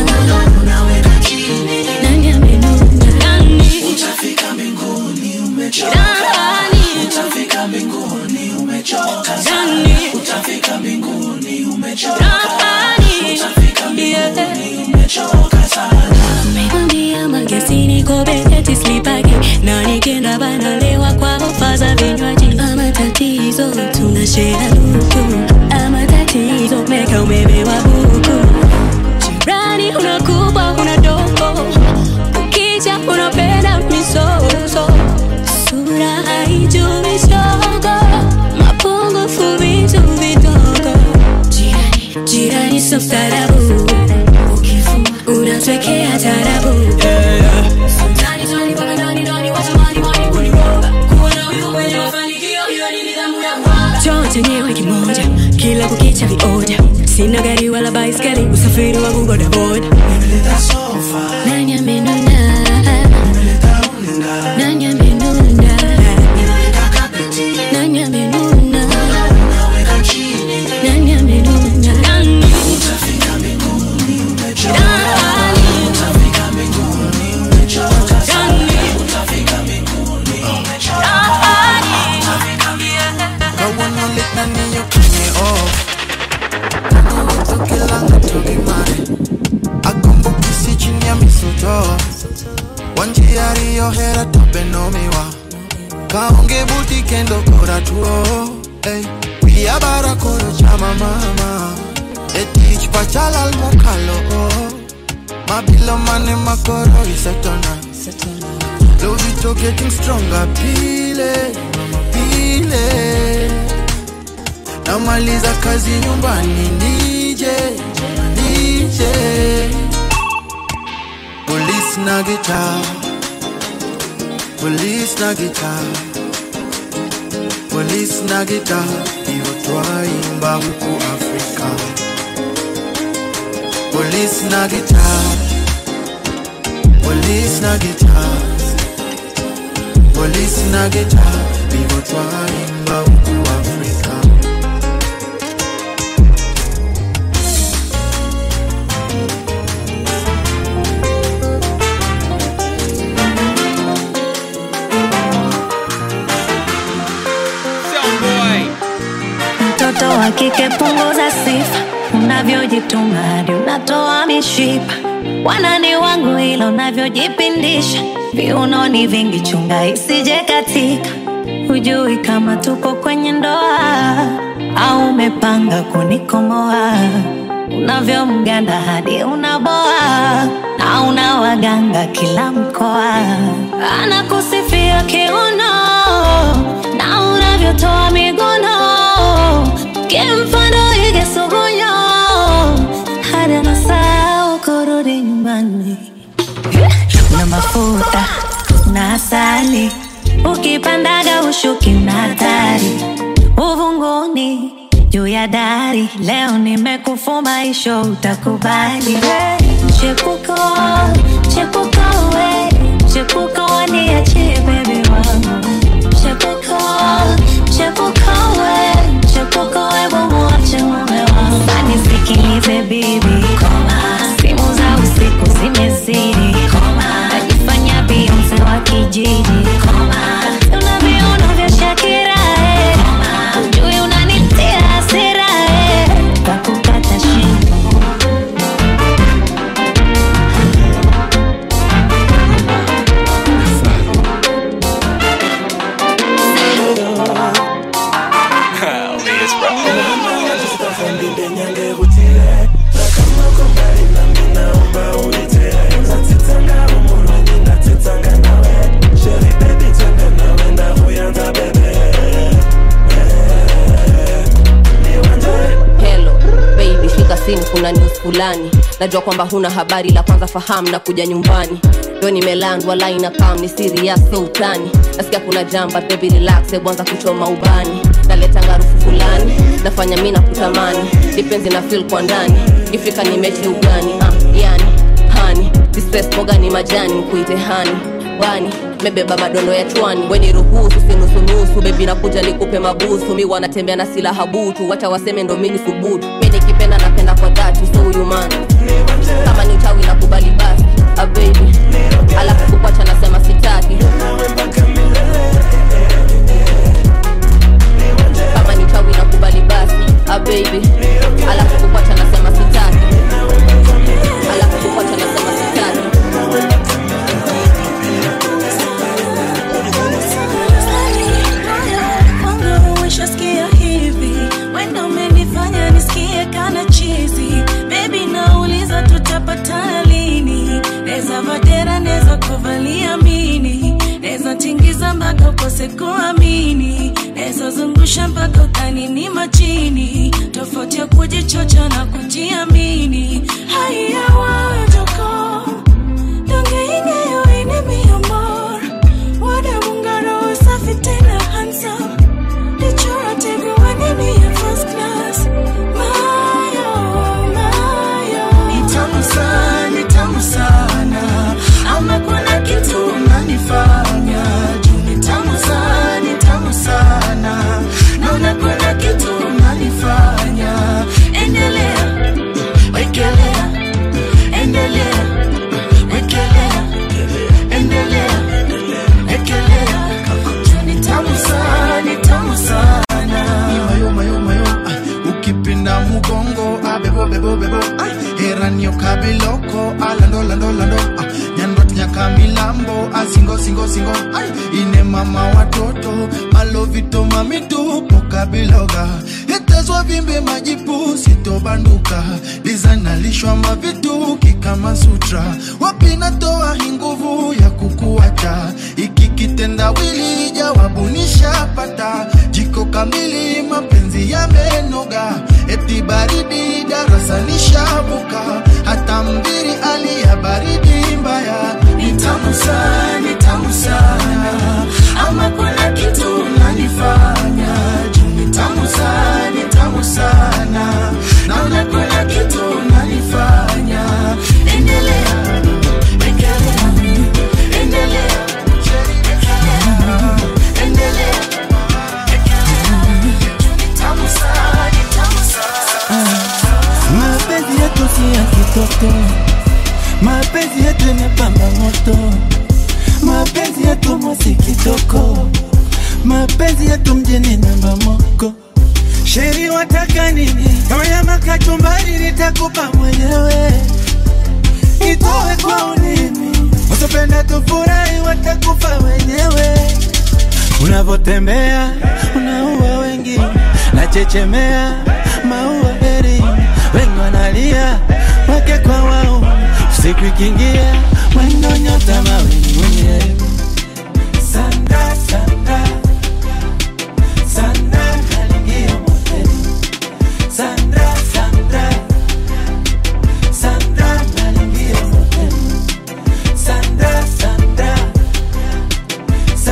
nani amenuna nani Utafika mbinguni umechoka. Nani? Utafika mbinguni umechoka sana. Nani? Utafika mbinguni umechoka. Nani? Utafika mbinguni umechoka sana. Nimekwambia magesini kobeti slipagi na nikienda banalewa kwa ofa za vinywaji ama tatizo tunashare luku ama tatizo meka umebewa buku jirani unakupa una dogo ukija unapenda misoso sura haijui shogo mapungufu vitu vidogo jirani jirani so mstaarabu unatwekea tarabu Tani, tani, mpaka ndani, ndani, wacha mani, mani kuniroga. Kuwa na wivu kwenye mafanikio, hiyo ni nidhamu ya kuoga. Choo chenyewe kimoja kila kukicha vioja sina gari wala baiskeli usafiri wangu bodaboda nani amenuna nani amenuna nani amenuna nani amenuna nani Utafika mbinguni umechoka. Utafika mbinguni umechoka sana. Utafika mbinguni umechoka. Utafika Kawana lit na niyo kwenye off Tangu kila mtu imani Akumbuki chini ya misuto Wanjia riyo hera tope nomiwa Kaonge buti kendo kora tuo Ey, Wia bara koro chama mama Etich pachala al mokalo Mabilo mane makoro isetona Love it getting stronger pile pile namaliza kazi nyumbani nije nije polisi na gita polisi na gita polisi na gita iyo twaimba huku afrika polisi na gita polisi na gita polisi na gita iyo twaimba huku afrika mtoto wa kike punguza sifa unavyojituma hadi unatoa mishipa wanani wangu ila unavyojipindisha viunoni vingi chunga isije katika hujui kama tuko kwenye ndoa au umepanga kunikomoa unavyomganda hadi unaboa na una waganga kila mkoa anakusifia kiuno na unavyotoa miguno kimfano ige sugunyo hadi anasahau kurudi nyumbani ya dari leo nimekufuma isho utakubali hey, chepuko chepuko we chepuko waniachie bebi wangu chepuko chepuko we chepuko we mumuache mume wangu anisikilize bibi simu za usiku zimezidi najifanya bionse wa kijiji una viuno vya shakira eh. ujui unanitia hasira eh. takukata shingo Hello baby, shika simu, kuna news fulani. Najua kwamba huna habari, la kwanza fahamu na kuja nyumbani. Ndo nimelandwa line kam ni serious so utani. Nasikia kuna jamba baby relax, hebu anza kuchoma ubani. Naleta harufu fulani, nafanya mimi na kutamani. Dipenzi na feel kwa ndani. Ifika ni mechi ugani, ah, yani hani. Distress boga ni majani, kuite hani. Bani, mebeba madondo ya chwani weni ruhusu sinusunusu bebi nakuja nikupe mabusu mi wanatembea na silaha butu wacha waseme ndo mini subutu mi nikipenda napenda kwa dhati so huyu man kama ni uchawi na kubali basi a baby alafu kukwacha nasema sitaki kama ni uchawi na kubali basi a baby alafu kukwacha nasema sitaki alafu kukwacha nasema sitaki Kwangu umeshasikia hivi wenda umenifanya nisikie kana chizi bebi nauliza tutapatana lini neza vadera neza kuvalia mini neza tingiza mpaka ukose kuamini neza zungusha mpaka utanini machini tofauti ya kujichocha na kujiamini haya wajoko dongeine yoine mi amor wada mungaro safi tena handsome Decorative wanini ya first class Mayo, mayo Ni tamu sana, ni tamu sana ama kuna kitu unanifanya juu ni tamu sana, ni tamu sana naona kuna kitu unanifanya endelea wekelea endelea wekelea endelea wekelea juu ni tamu sana, ni tamu sana mayo mayo mayo ay, ukipinda mugongo abebo bebo bebo ay, heranio kabiloko alando lando lando ah, nyandot nyaka milambo asingo singo singo ay, ine mama watoto malovito mamitupo kabiloga itezwa vimbe majipu sitobanduka dizanalishwa mavituki kama sutra wapinatoa hii nguvu ya kukuacha iki kitendawili jawabu nishapata jiko kamili mapenzi yamenoga eti baridi darasa nishavuka hata mbiri ali ya baridi mbaya ni tamu sana, ni tamu sana ama kuna kitu unanifanya juu ni tamu sana, ni tamu sana naona kuna kitu unanifanya endelea wekelea endelea endelea tamu sana, ni tamu sana mapenzi yetu si ya kitoto mapenzi yetu imepamba moto mapenzi yetu mosi kitoko mapenzi yetu mjini namba moko sheri wataka nini kama nyama kachumbari nitakupa mwenyewe itoe kwa ulimi usipenda tufurahi watakufa wenyewe unavotembea unaua wengi nachechemea maua heri wengi wanalia wake kwa wao usiku ikiingia mwendo nyota mawini mwenyewe sanda sanda sanda kalingia moteni sanda sanda sanda kalingia moteni sanda sanda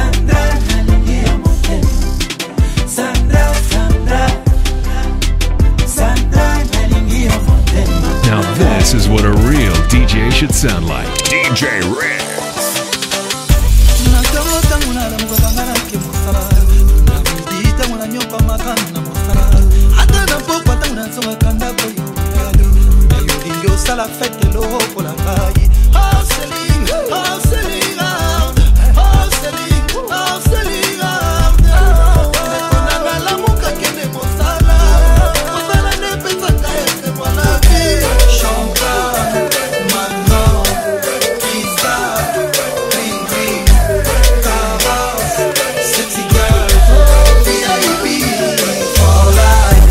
sanda kalingia moteni sanda sanda should sound like. DJ Red. natongo ntango nalamuka nga nake mosala nabudi ntango nanyopamaka na mosala ata na pokwa ntango nazongaka ndako yolo nayolingi osala fete lokola ngai Hustling, hustling hard, hustling, hustling hard. Ndeko na nalamuka kende mosala mosala nde epesaka esemwa na vie champagne manon pizza green green Cavas, sexy girls, VIP for life.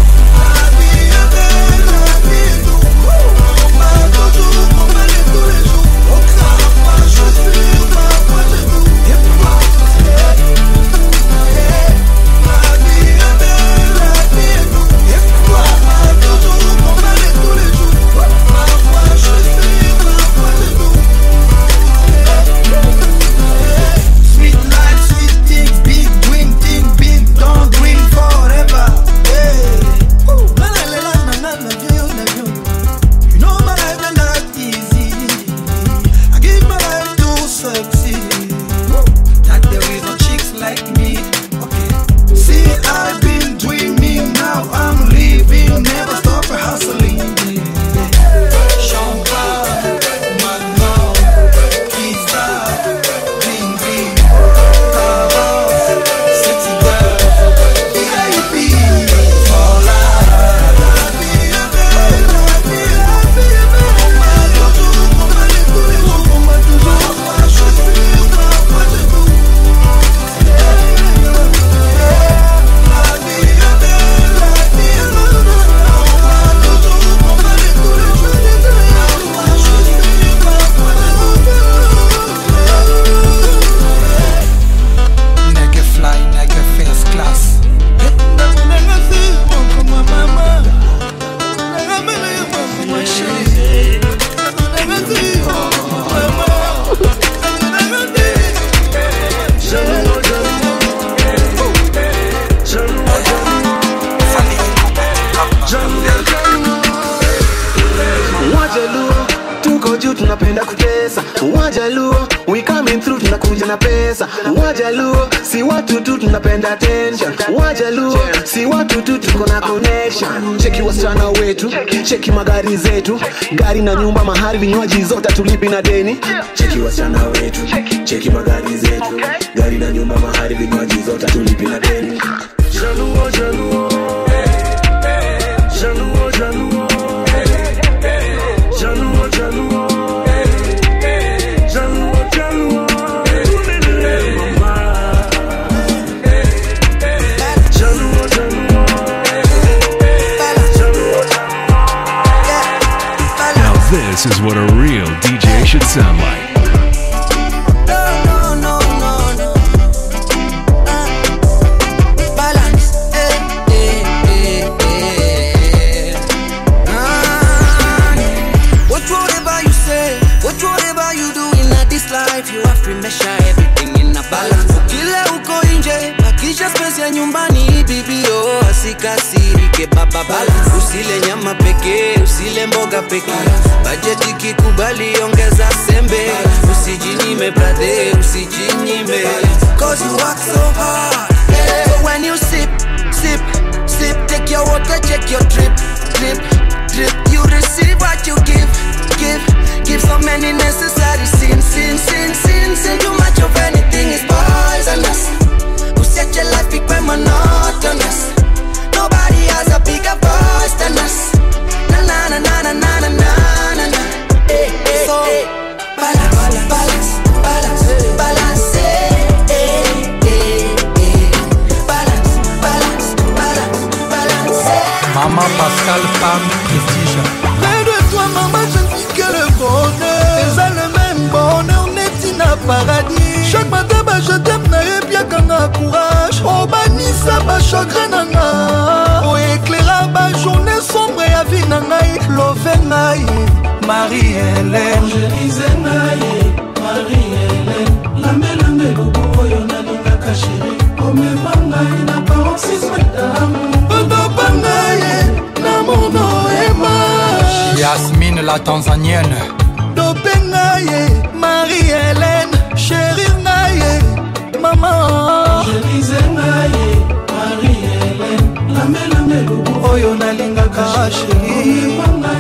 Sweet life, sweet things, big dream thing, big don't dream forever. Hey. Ooh, na na na na na na na na na. You know my life not that easy. I give my life to succeed. That there is no chicks like me. Okay. See, I've been dreaming, now I'm living, never stop hustling. Champagne, Manon, pizza, green green, Cavas, sexy girls, VIP for Nigga fly, nigga first class. wajaluo tuko juu tunapenda kutesa wajaluo we coming through tunakuja na pesa wajaluo si watu tu tunapenda attention wajaluo si watu tu tuko na connection cheki wasichana wetu cheki magari zetu gari na nyumba mahari vinywaji zote tulipi na deni cheki wasichana wetu cheki magari zetu gari na nyumba mahari vinywaji zote tulipi na deni jaluo jaluo jaluo jaluo Jaluo, Jaluo, Jaluo, Jaluo, Ulele mama. Jaluo, Jaluo, Jaluo, Now this is what a real DJ should sound like. No, no, no, no. Balance, eh, eh, eh, eh. Ah, What whatever you say, what whatever you do in a this life, you have to measure everything in a balance. Kila uko nje, bakisha space ya nyumbani, bibio asikasirike baba balance. Usile nyama pekee, usile mboga pekee. Bajeti kikubali, ongeza sembe. Usijinyime brother, usijinyime. Cause you work so hard. Yeah. So when you sip, sip, sip, take your water, check your drip, drip, drip. You receive what you give, give, give so many necessary sins, sins, sins, sins, sin. Too much of anything is poisonous. Usiache life ikwe monotonous. Nobody has a bigger voice than us. Na na na na na na na na na na. Eh, eh, so balance, balance, balance, balance. Eh, eh, eh, eh. Balance, balance, balance, balance. eh. Maman Pascal, femme prestige. Près de toi, maman, je ne vis que le bonheur. eza le même bonheur neti na paradis chaque matin baje t'aime nayebiaka nga courage obanisa bachagrin na nga oéclaira bajournée sombre ya vi na ngai love ngai marie hélène Chérise ngai marie hélène lamelanga eloko oyo nalingaka sheri omema ngai na paroxysme d'amour otopa ngai na mono ema Yasmine la Tanzanienne. dope oyo nalingaka sheri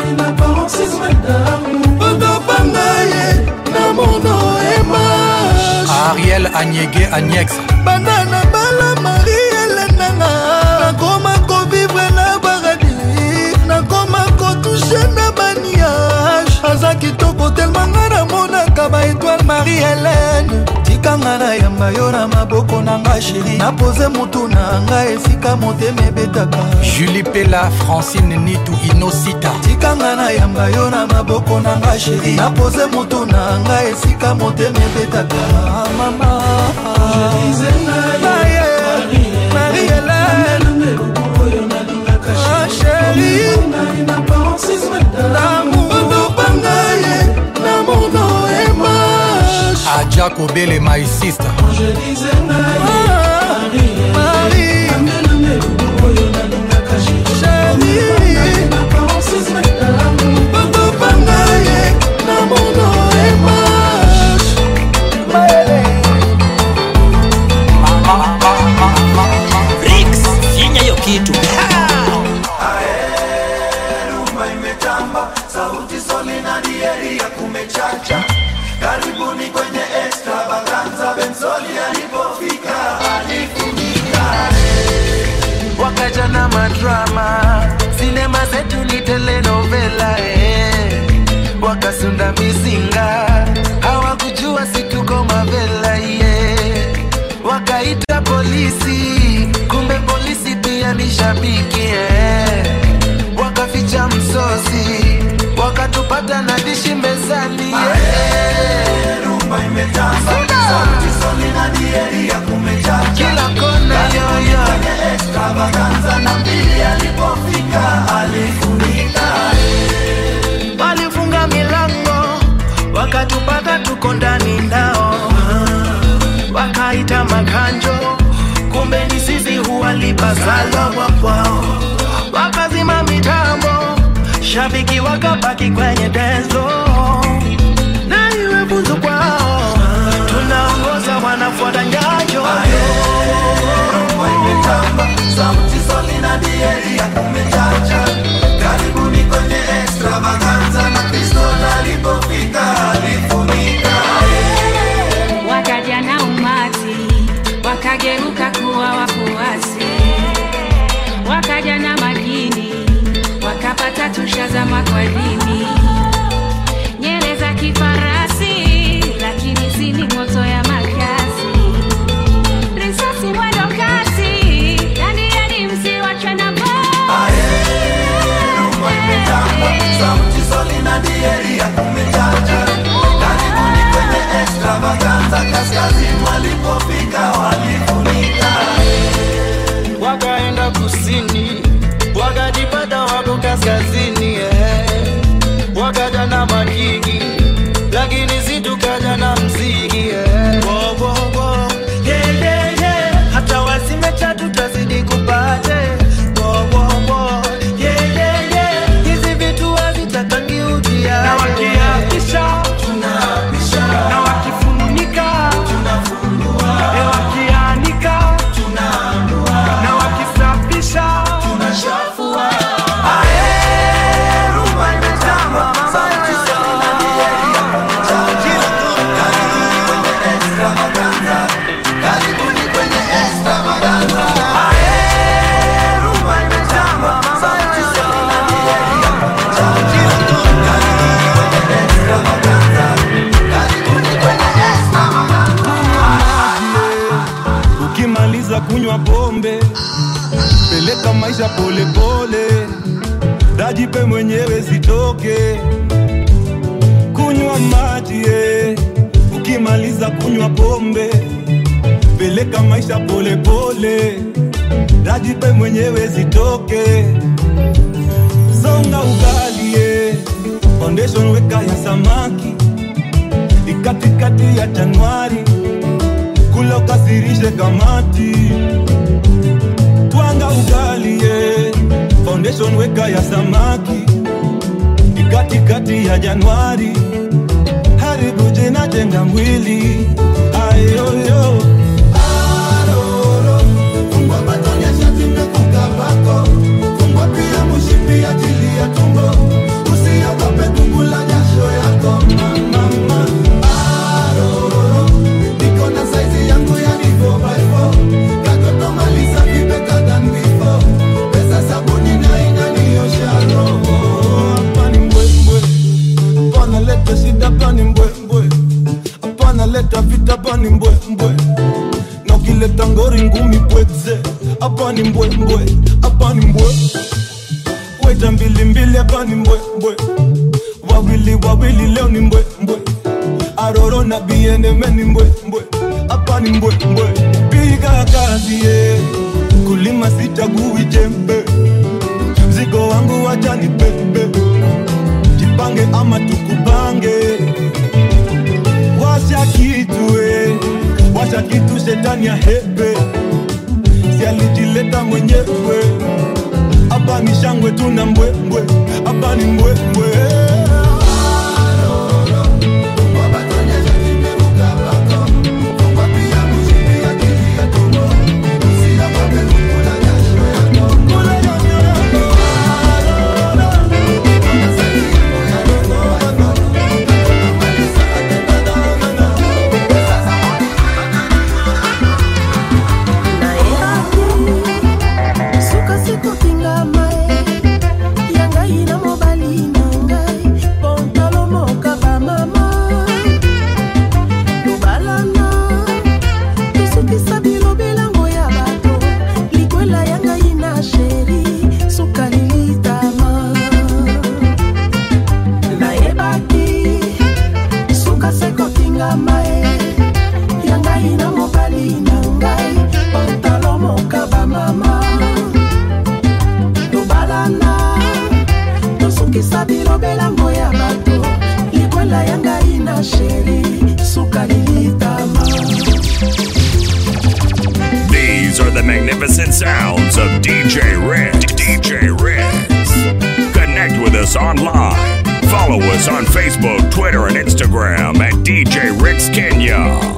okopanga ye na mono emash ariel anyege aniex banda na bala mari elenanga nakoma kovivre na paradis nakoma kotushe na baniage aza kitoko telmanga namonaka baetoile marie helene tikanga na yamba yo na maboko na nga sheri napoze motu na nga esika motema ebetaka julie pela francine nitu inosita tikanga na yamba yo na maboko na nga sheri napoze motu na nga esika motema ebetaka mama Marie Hélène Ah, chérie L'amour topanga ye na mono emash aja kobele my sister Marie Chérie Topanga ye na mono emash Rix, finya hiyo kitu rumba imetamba sauti soli na dieri ya kumechacha karibuni kwenye extravaganza bensoli alipofika alifunika wakaja na madrama sinema zetu ni telenovela eh. wakasunda mizinga hawakujua situko mavela yeah. wakaita polisi kumbe polisi pia ni shabiki eh. wakaficha msosi wakatupata na dishi mezani yeah. rumba imetamba sauti soli na dieri ya kumechacha kila kona yoyo kwenye extravaganza na mbili alipofika alifunika walifunga milango wakatupata tuko ndani ndao wakaita makanjo kumbe ni sisi huwalipa salwa kwao wakazima mitambo shabiki wakabaki kwenye denzo na iwe funzo kwao tunaongoza wanafuata nyayo rumba imetamba sauti soli na dieri ya kumechacha karibuni kwenye extravaganza na kristo alipofika alifunika wakaja na umati wakageuka kuwa wafuasi wakaja na majini wakapata tushazama kwa dini nyele za kifarasi lakini zini moto ya makasi risasi mwendo kasi yani yani msiwachwe na rumba imetamba sauti soli na dieri ya kumechacha karibuni kwenye extravaganza kaskazini walipofika walifunika wakaenda kusini wakajipata wako kaskazini eh. wakaja na makiki lakini situkaja na mziki eh. Wo, wo, wo. Yeah, yeah, yeah. hata wasimecha tutazidi kupate Wo, wo, wo. Yeah, yeah, yeah. hizi vitu hazitakangi ujia na wakiapisha tunaapisha na wakifunika tunafunua e wakianika tunaanua na wakisafisha tunashafua rumba imetamba sauti soli na dieri ya kumechacha karibuni kwenye extravaganza karibuni kwenye extravaganza rumba imetamba sauti soli na dieri ya kumechacha karibuni kwenye extravaganza karibuni kwenye extravaganza ukimaliza kunywa pombe peleka maisha polepole dajipe mwenyewe zitoke kunywa maji eh. ukimaliza kunywa pombe peleka maisha polepole dajipe mwenyewe zitoke songa ugali eh. foundation weka ya samaki ikatikati ya januari kula ukasirishe kamati twanga ugali ye foundation weka ya samaki ikatikati ya januari haribu jina jenga mwili ayoyo Fungua batonya shati mekuka bako Fungua pia hapa ni mbwembwe hapa ni mbwe weta mbilimbili hapa ni mbwembwe wawili wawili leo ni mbwembwe aroro na bieneme ni mbwembwe hapa ni mbwembwe piga kazi ye kulima sichagui jembe mzigo wangu wacha ni pepe jipange ama tukupange washa kitu eh, washa kitu shetani ya hepe si alijileta mwenyewe hapa ni shangwe tuna mbwembwe hapa ni mbwembwe suka sikokinga mae ya ngai na mobali na ngai pontalo moka bamama lobalana tosukisa bilobelango ya bato likwela ya ngai na sheri suka lilitama nayebaki suka sekokinga mae ya ngai na mobali na ngai pantalo moka bamama tobalana tosukisa bilobelango ya bato likwela ya ngai na sheri suka lilitama These are the magnificent sounds of DJ Rick. DJ Rick. Connect with us online. Follow us on Facebook, Twitter, and Instagram at DJ Rick's Kenya.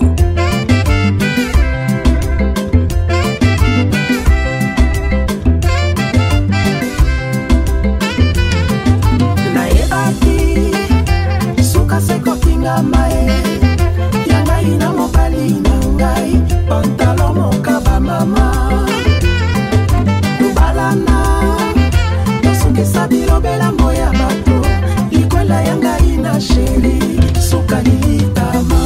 nayebaki suka sekokinga mae ya ngai na mobali na ngai pantalo moka bamama tobalana tosukisa bilobelango ya bato likwela ya ngai na sheri suka lilitama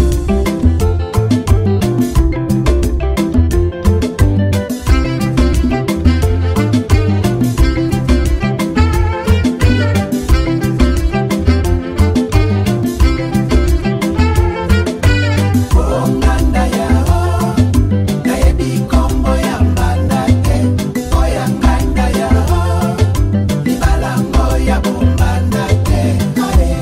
Onganda yao, nayebi kombo ya mbanda te. Oya nganda yao, libalango ya bombanda te. Aye.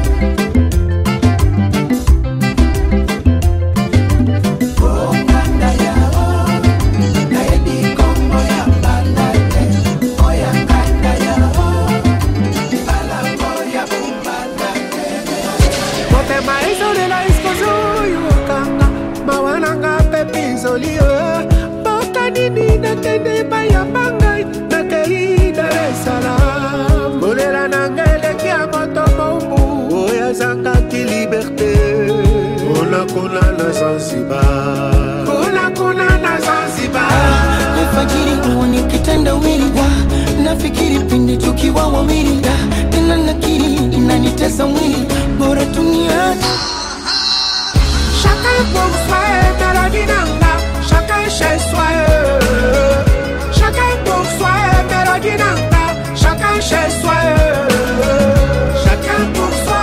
Onganda yao, nayebi kombo ya mbanda te. Oya nganda yao, libalango ya bombanda te. motema ezolela esikozoyo okanga mawananga mpe pinzolio mboka nini nakende epai ya bangai nakei dar esalam kolela nanga eleki ya moto mombu oyo azangaki liberté kunakuna na zanzibar kunakuna na zanzibar alfajiri huwa ni kitendawili wa nafikiri pindi tukiwa wawili da, tena nakiri inanitesa mwili bora tuniache Chacun pour soi est mélodie nanga, chacun chez soi. euh. Chacun pour soi est mélodie nanga, chacun chez soi. euh. Chacun pour soi.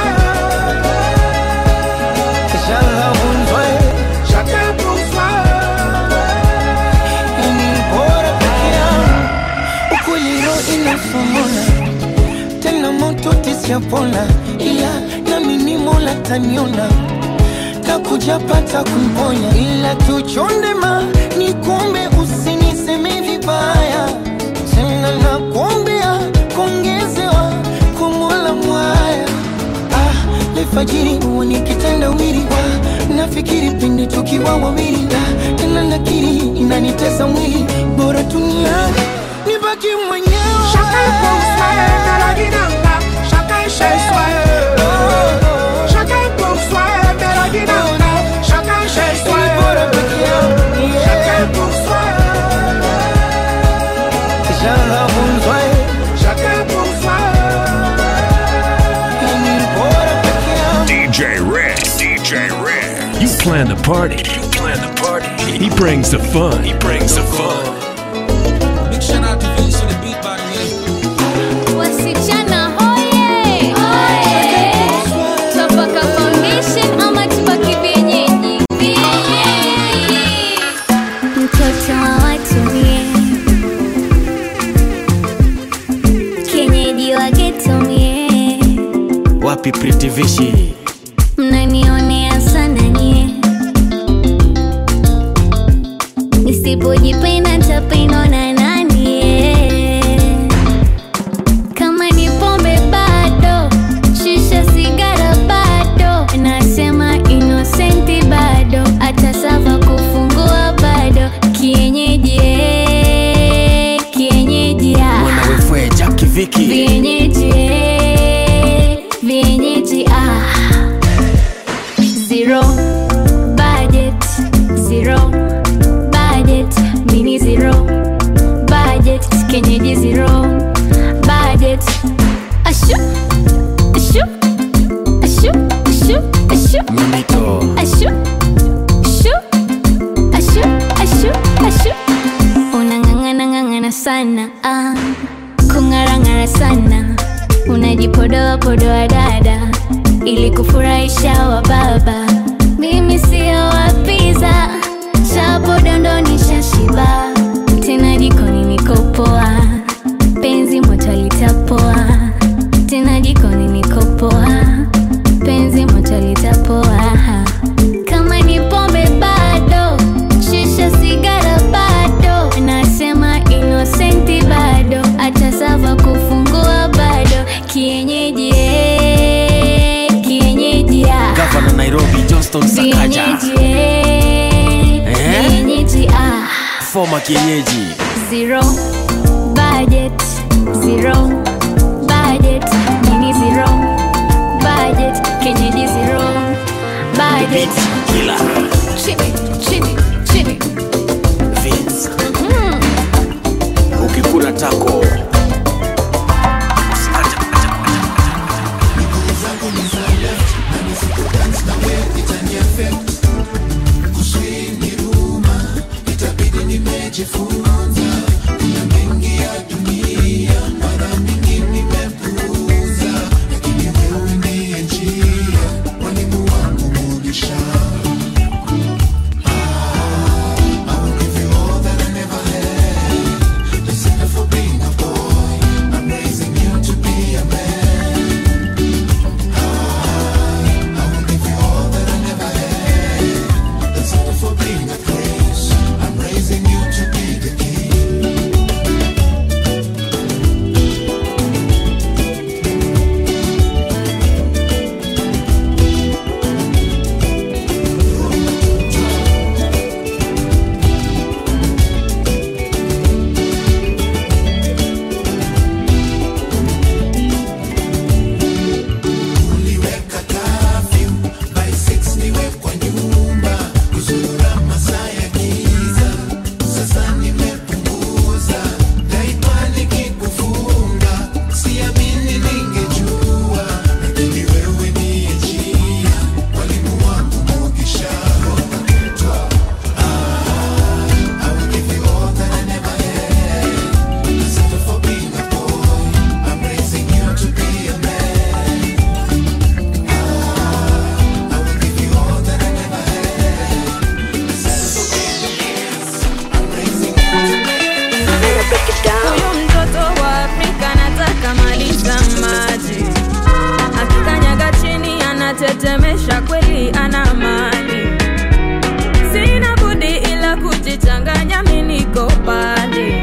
Chacun pour soi. ni bora peke yangu ukweli roho inasomona tena moto tisiyapona ila nami ni mola taniona takuja pata kumponya ila tuchondema ni kumbe usiniseme vibaya tena nakuombea kuongezewa kumola mwaya ah, lefajiri huwa ni kitendawili wa nafikiri pindi tukiwa wawili ah, tena nakiri inanitesa mwili bora tuniache nibaki mwenyewe Chacun pour soi est mélodie nanga, chacun chez soi. euh. Chacun pour soi est mélodie nanga, chacun chez soi. euh. Chacun pour soi. Chacun pour soi. DJ Rick. DJ Rick. You plan the party. You plan the party. He brings the fun. He brings the fun. wapi pritivishi mnanionea sana nyie nisipojipenda ntapendwa na nani eh? kama ni pombe bado shisha sigara bado nasema inosenti bado hata sava kufungua bado kienyeji eh, kienyeji ah. wefwe jaki viki vienyeji eh, vienyeji ah. zero budget zero budget mini zero budget kenyeji zero budget ashu ashu ashu ashu ashu ashu ashu ashu ashu ashu unang'ang'ana ng'ang'ana sana ah. kung'arang'ara sana unajipodoa podoa dada ili kufurahisha wa baba mimi sio wapiza chapo dondoni shashiba tena jikoni nikopoa penzi moto litapoa tena jikoni nikopoa penzi moto litapoa kama ni pombe bado shisha sigara bado nasema inosenti bado hata sava kufungua bado kienyeji eh, kienyeji ah. gavana nairobi johnston sakaja Kienyeji, eh, Eh? kienyeji ah. foma kienyeji zero budget zero budget mini zero budget kenyeji zero budget kila chini chini chini Vince. mm. ukikula tako huyu mtoto wa afrika nataka maliza maji akikanyaga chini anatetemesha kweli ana mali sina budi ila kujichanganya miniko pale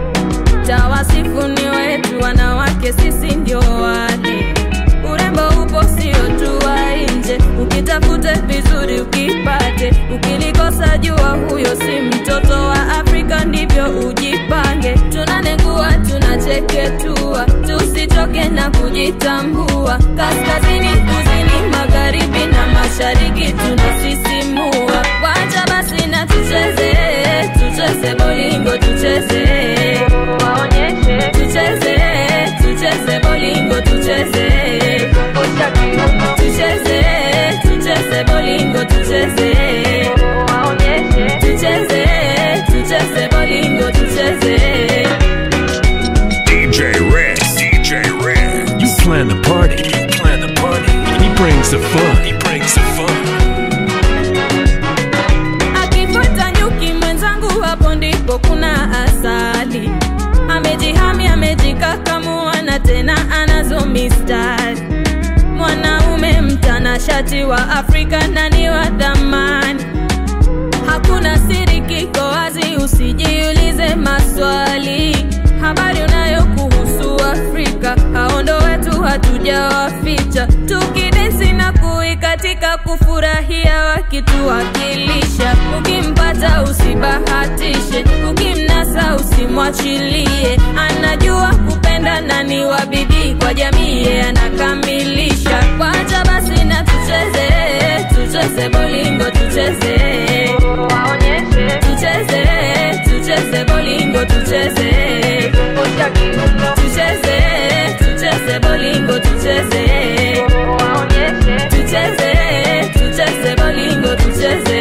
tawasifu ni wetu wanawake sisi ndio wale urembo upo sio tu wa nje ukitafute vizuri ukipate ukilikosa jua huyo si mtoto wa afrika ndivyo ujipange tunanengua tunacheketua tusichoke na kujitambua kaskazini kusini magharibi na mashariki tunasisimua wacha basi na tucheze tucheze bolingo tucheze waonyeshe tucheze tucheze bolingo tucheze tucheze tucheze bolingo tucheze waonyeshe tucheze tucheze bolingo tucheze DJ Rick. DJ Rick. You plan the party. You plan the party. He brings the fun. He brings the fun. akifuata nyuki mwenzangu hapo ndipo kuna asali amejihami amejikakamua na tena anazo mistari mwana mtanashati wa Afrika na ni wa thamani. Hakuna siri, kiko wazi, usijiulize maswali. Habari unayokuhusu Afrika, hao ndo wetu, hatujawaficha. Tukidensi na kuikatika, kufurahia wakituwakilisha. Ukimpata usibahatishe, ukimnasa usimwachilie. Anajua kupenda na ni wa bidii kwa jamii, yeye anakamilisha. Wacha basi na tucheze, tucheze bolingo, tucheze waonyeshe, tucheze, tucheze bolingo, tucheze tucheze, tucheze bolingo, tucheze waonyeshe, tucheze, tucheze bolingo, tucheze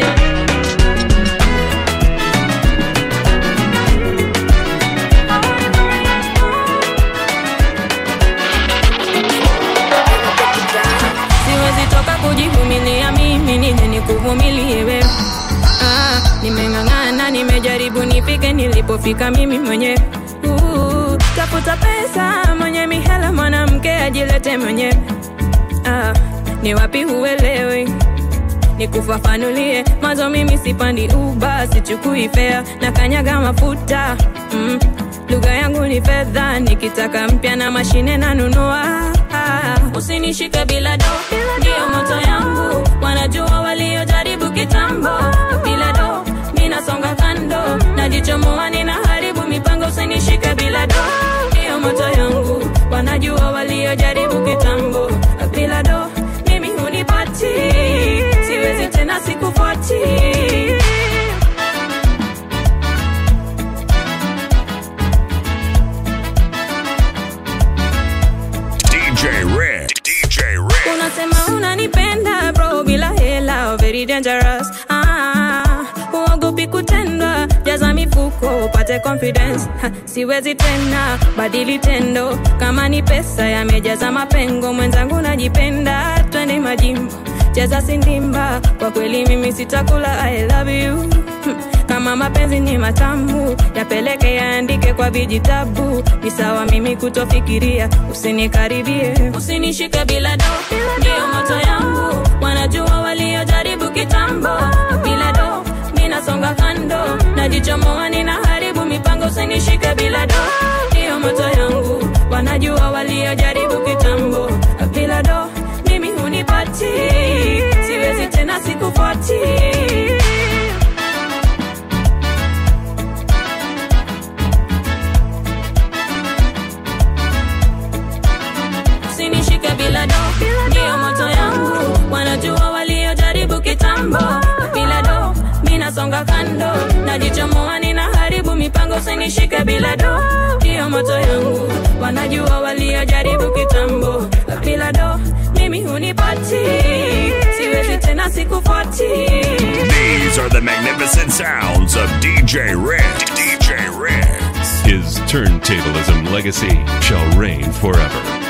siwezi toka kujivumilia mimi nije nikuvumilie wewe ah, nimeng'ang'ana nimejaribu nifike nilipofika mimi mwenyewe uh, tafuta pesa mwenye mihela mwanamke ajilete mwenyewe ah, ni wapi huelewi nikufafanulie mazo mimi sipandi uba sichukui fea na kanyaga mafuta mm. lugha yangu ni fedha nikitaka mpya na mashine nanunua ah. usinishike bila do ndiyo moto yangu wanajua waliojaribu kitambo bila do ninasonga kando najichomoa ninaharibu mipango usinishike bila do ndiyo moto yangu wanajua waliojaribu kitambo bila do mimi hunipati siwezi tena sikufuati DJ Red. DJ Red. unasema unanipenda bro bila hela very dangerous ah, uogopi kutendwa jaza mifuko upate confidence ha, siwezi tena badili tendo kama ni pesa yamejaza mapengo mwenzangu najipenda twende majimbo cheza sindimba kwa kweli mimi sitakula i love you Hmm, kama mapenzi ni matamu yapeleke yaandike kwa vijitabu ni sawa mimi kutofikiria usinikaribie usinishike bila do ndiyo moto yangu wanajua waliojaribu kitambo bila do ninasonga kando najichomoa ninaharibu mipango usinishike bila do ndiyo moto yangu wanajua waliojaribu kitambo bila do mimi hunipati siwezi tena sikufuati usinishike bila do ndiyo moto yangu wanajua waliojaribu kitambo bila do minasonga kando najichomoa ninaharibu mipango usinishike bila do ndiyo moto yangu wanajua waliojaribu kitambo bila do mimi hunipati siwezi tena sikufuati These are the magnificent sounds of DJ Red. DJ Red. His turntablism legacy shall reign forever.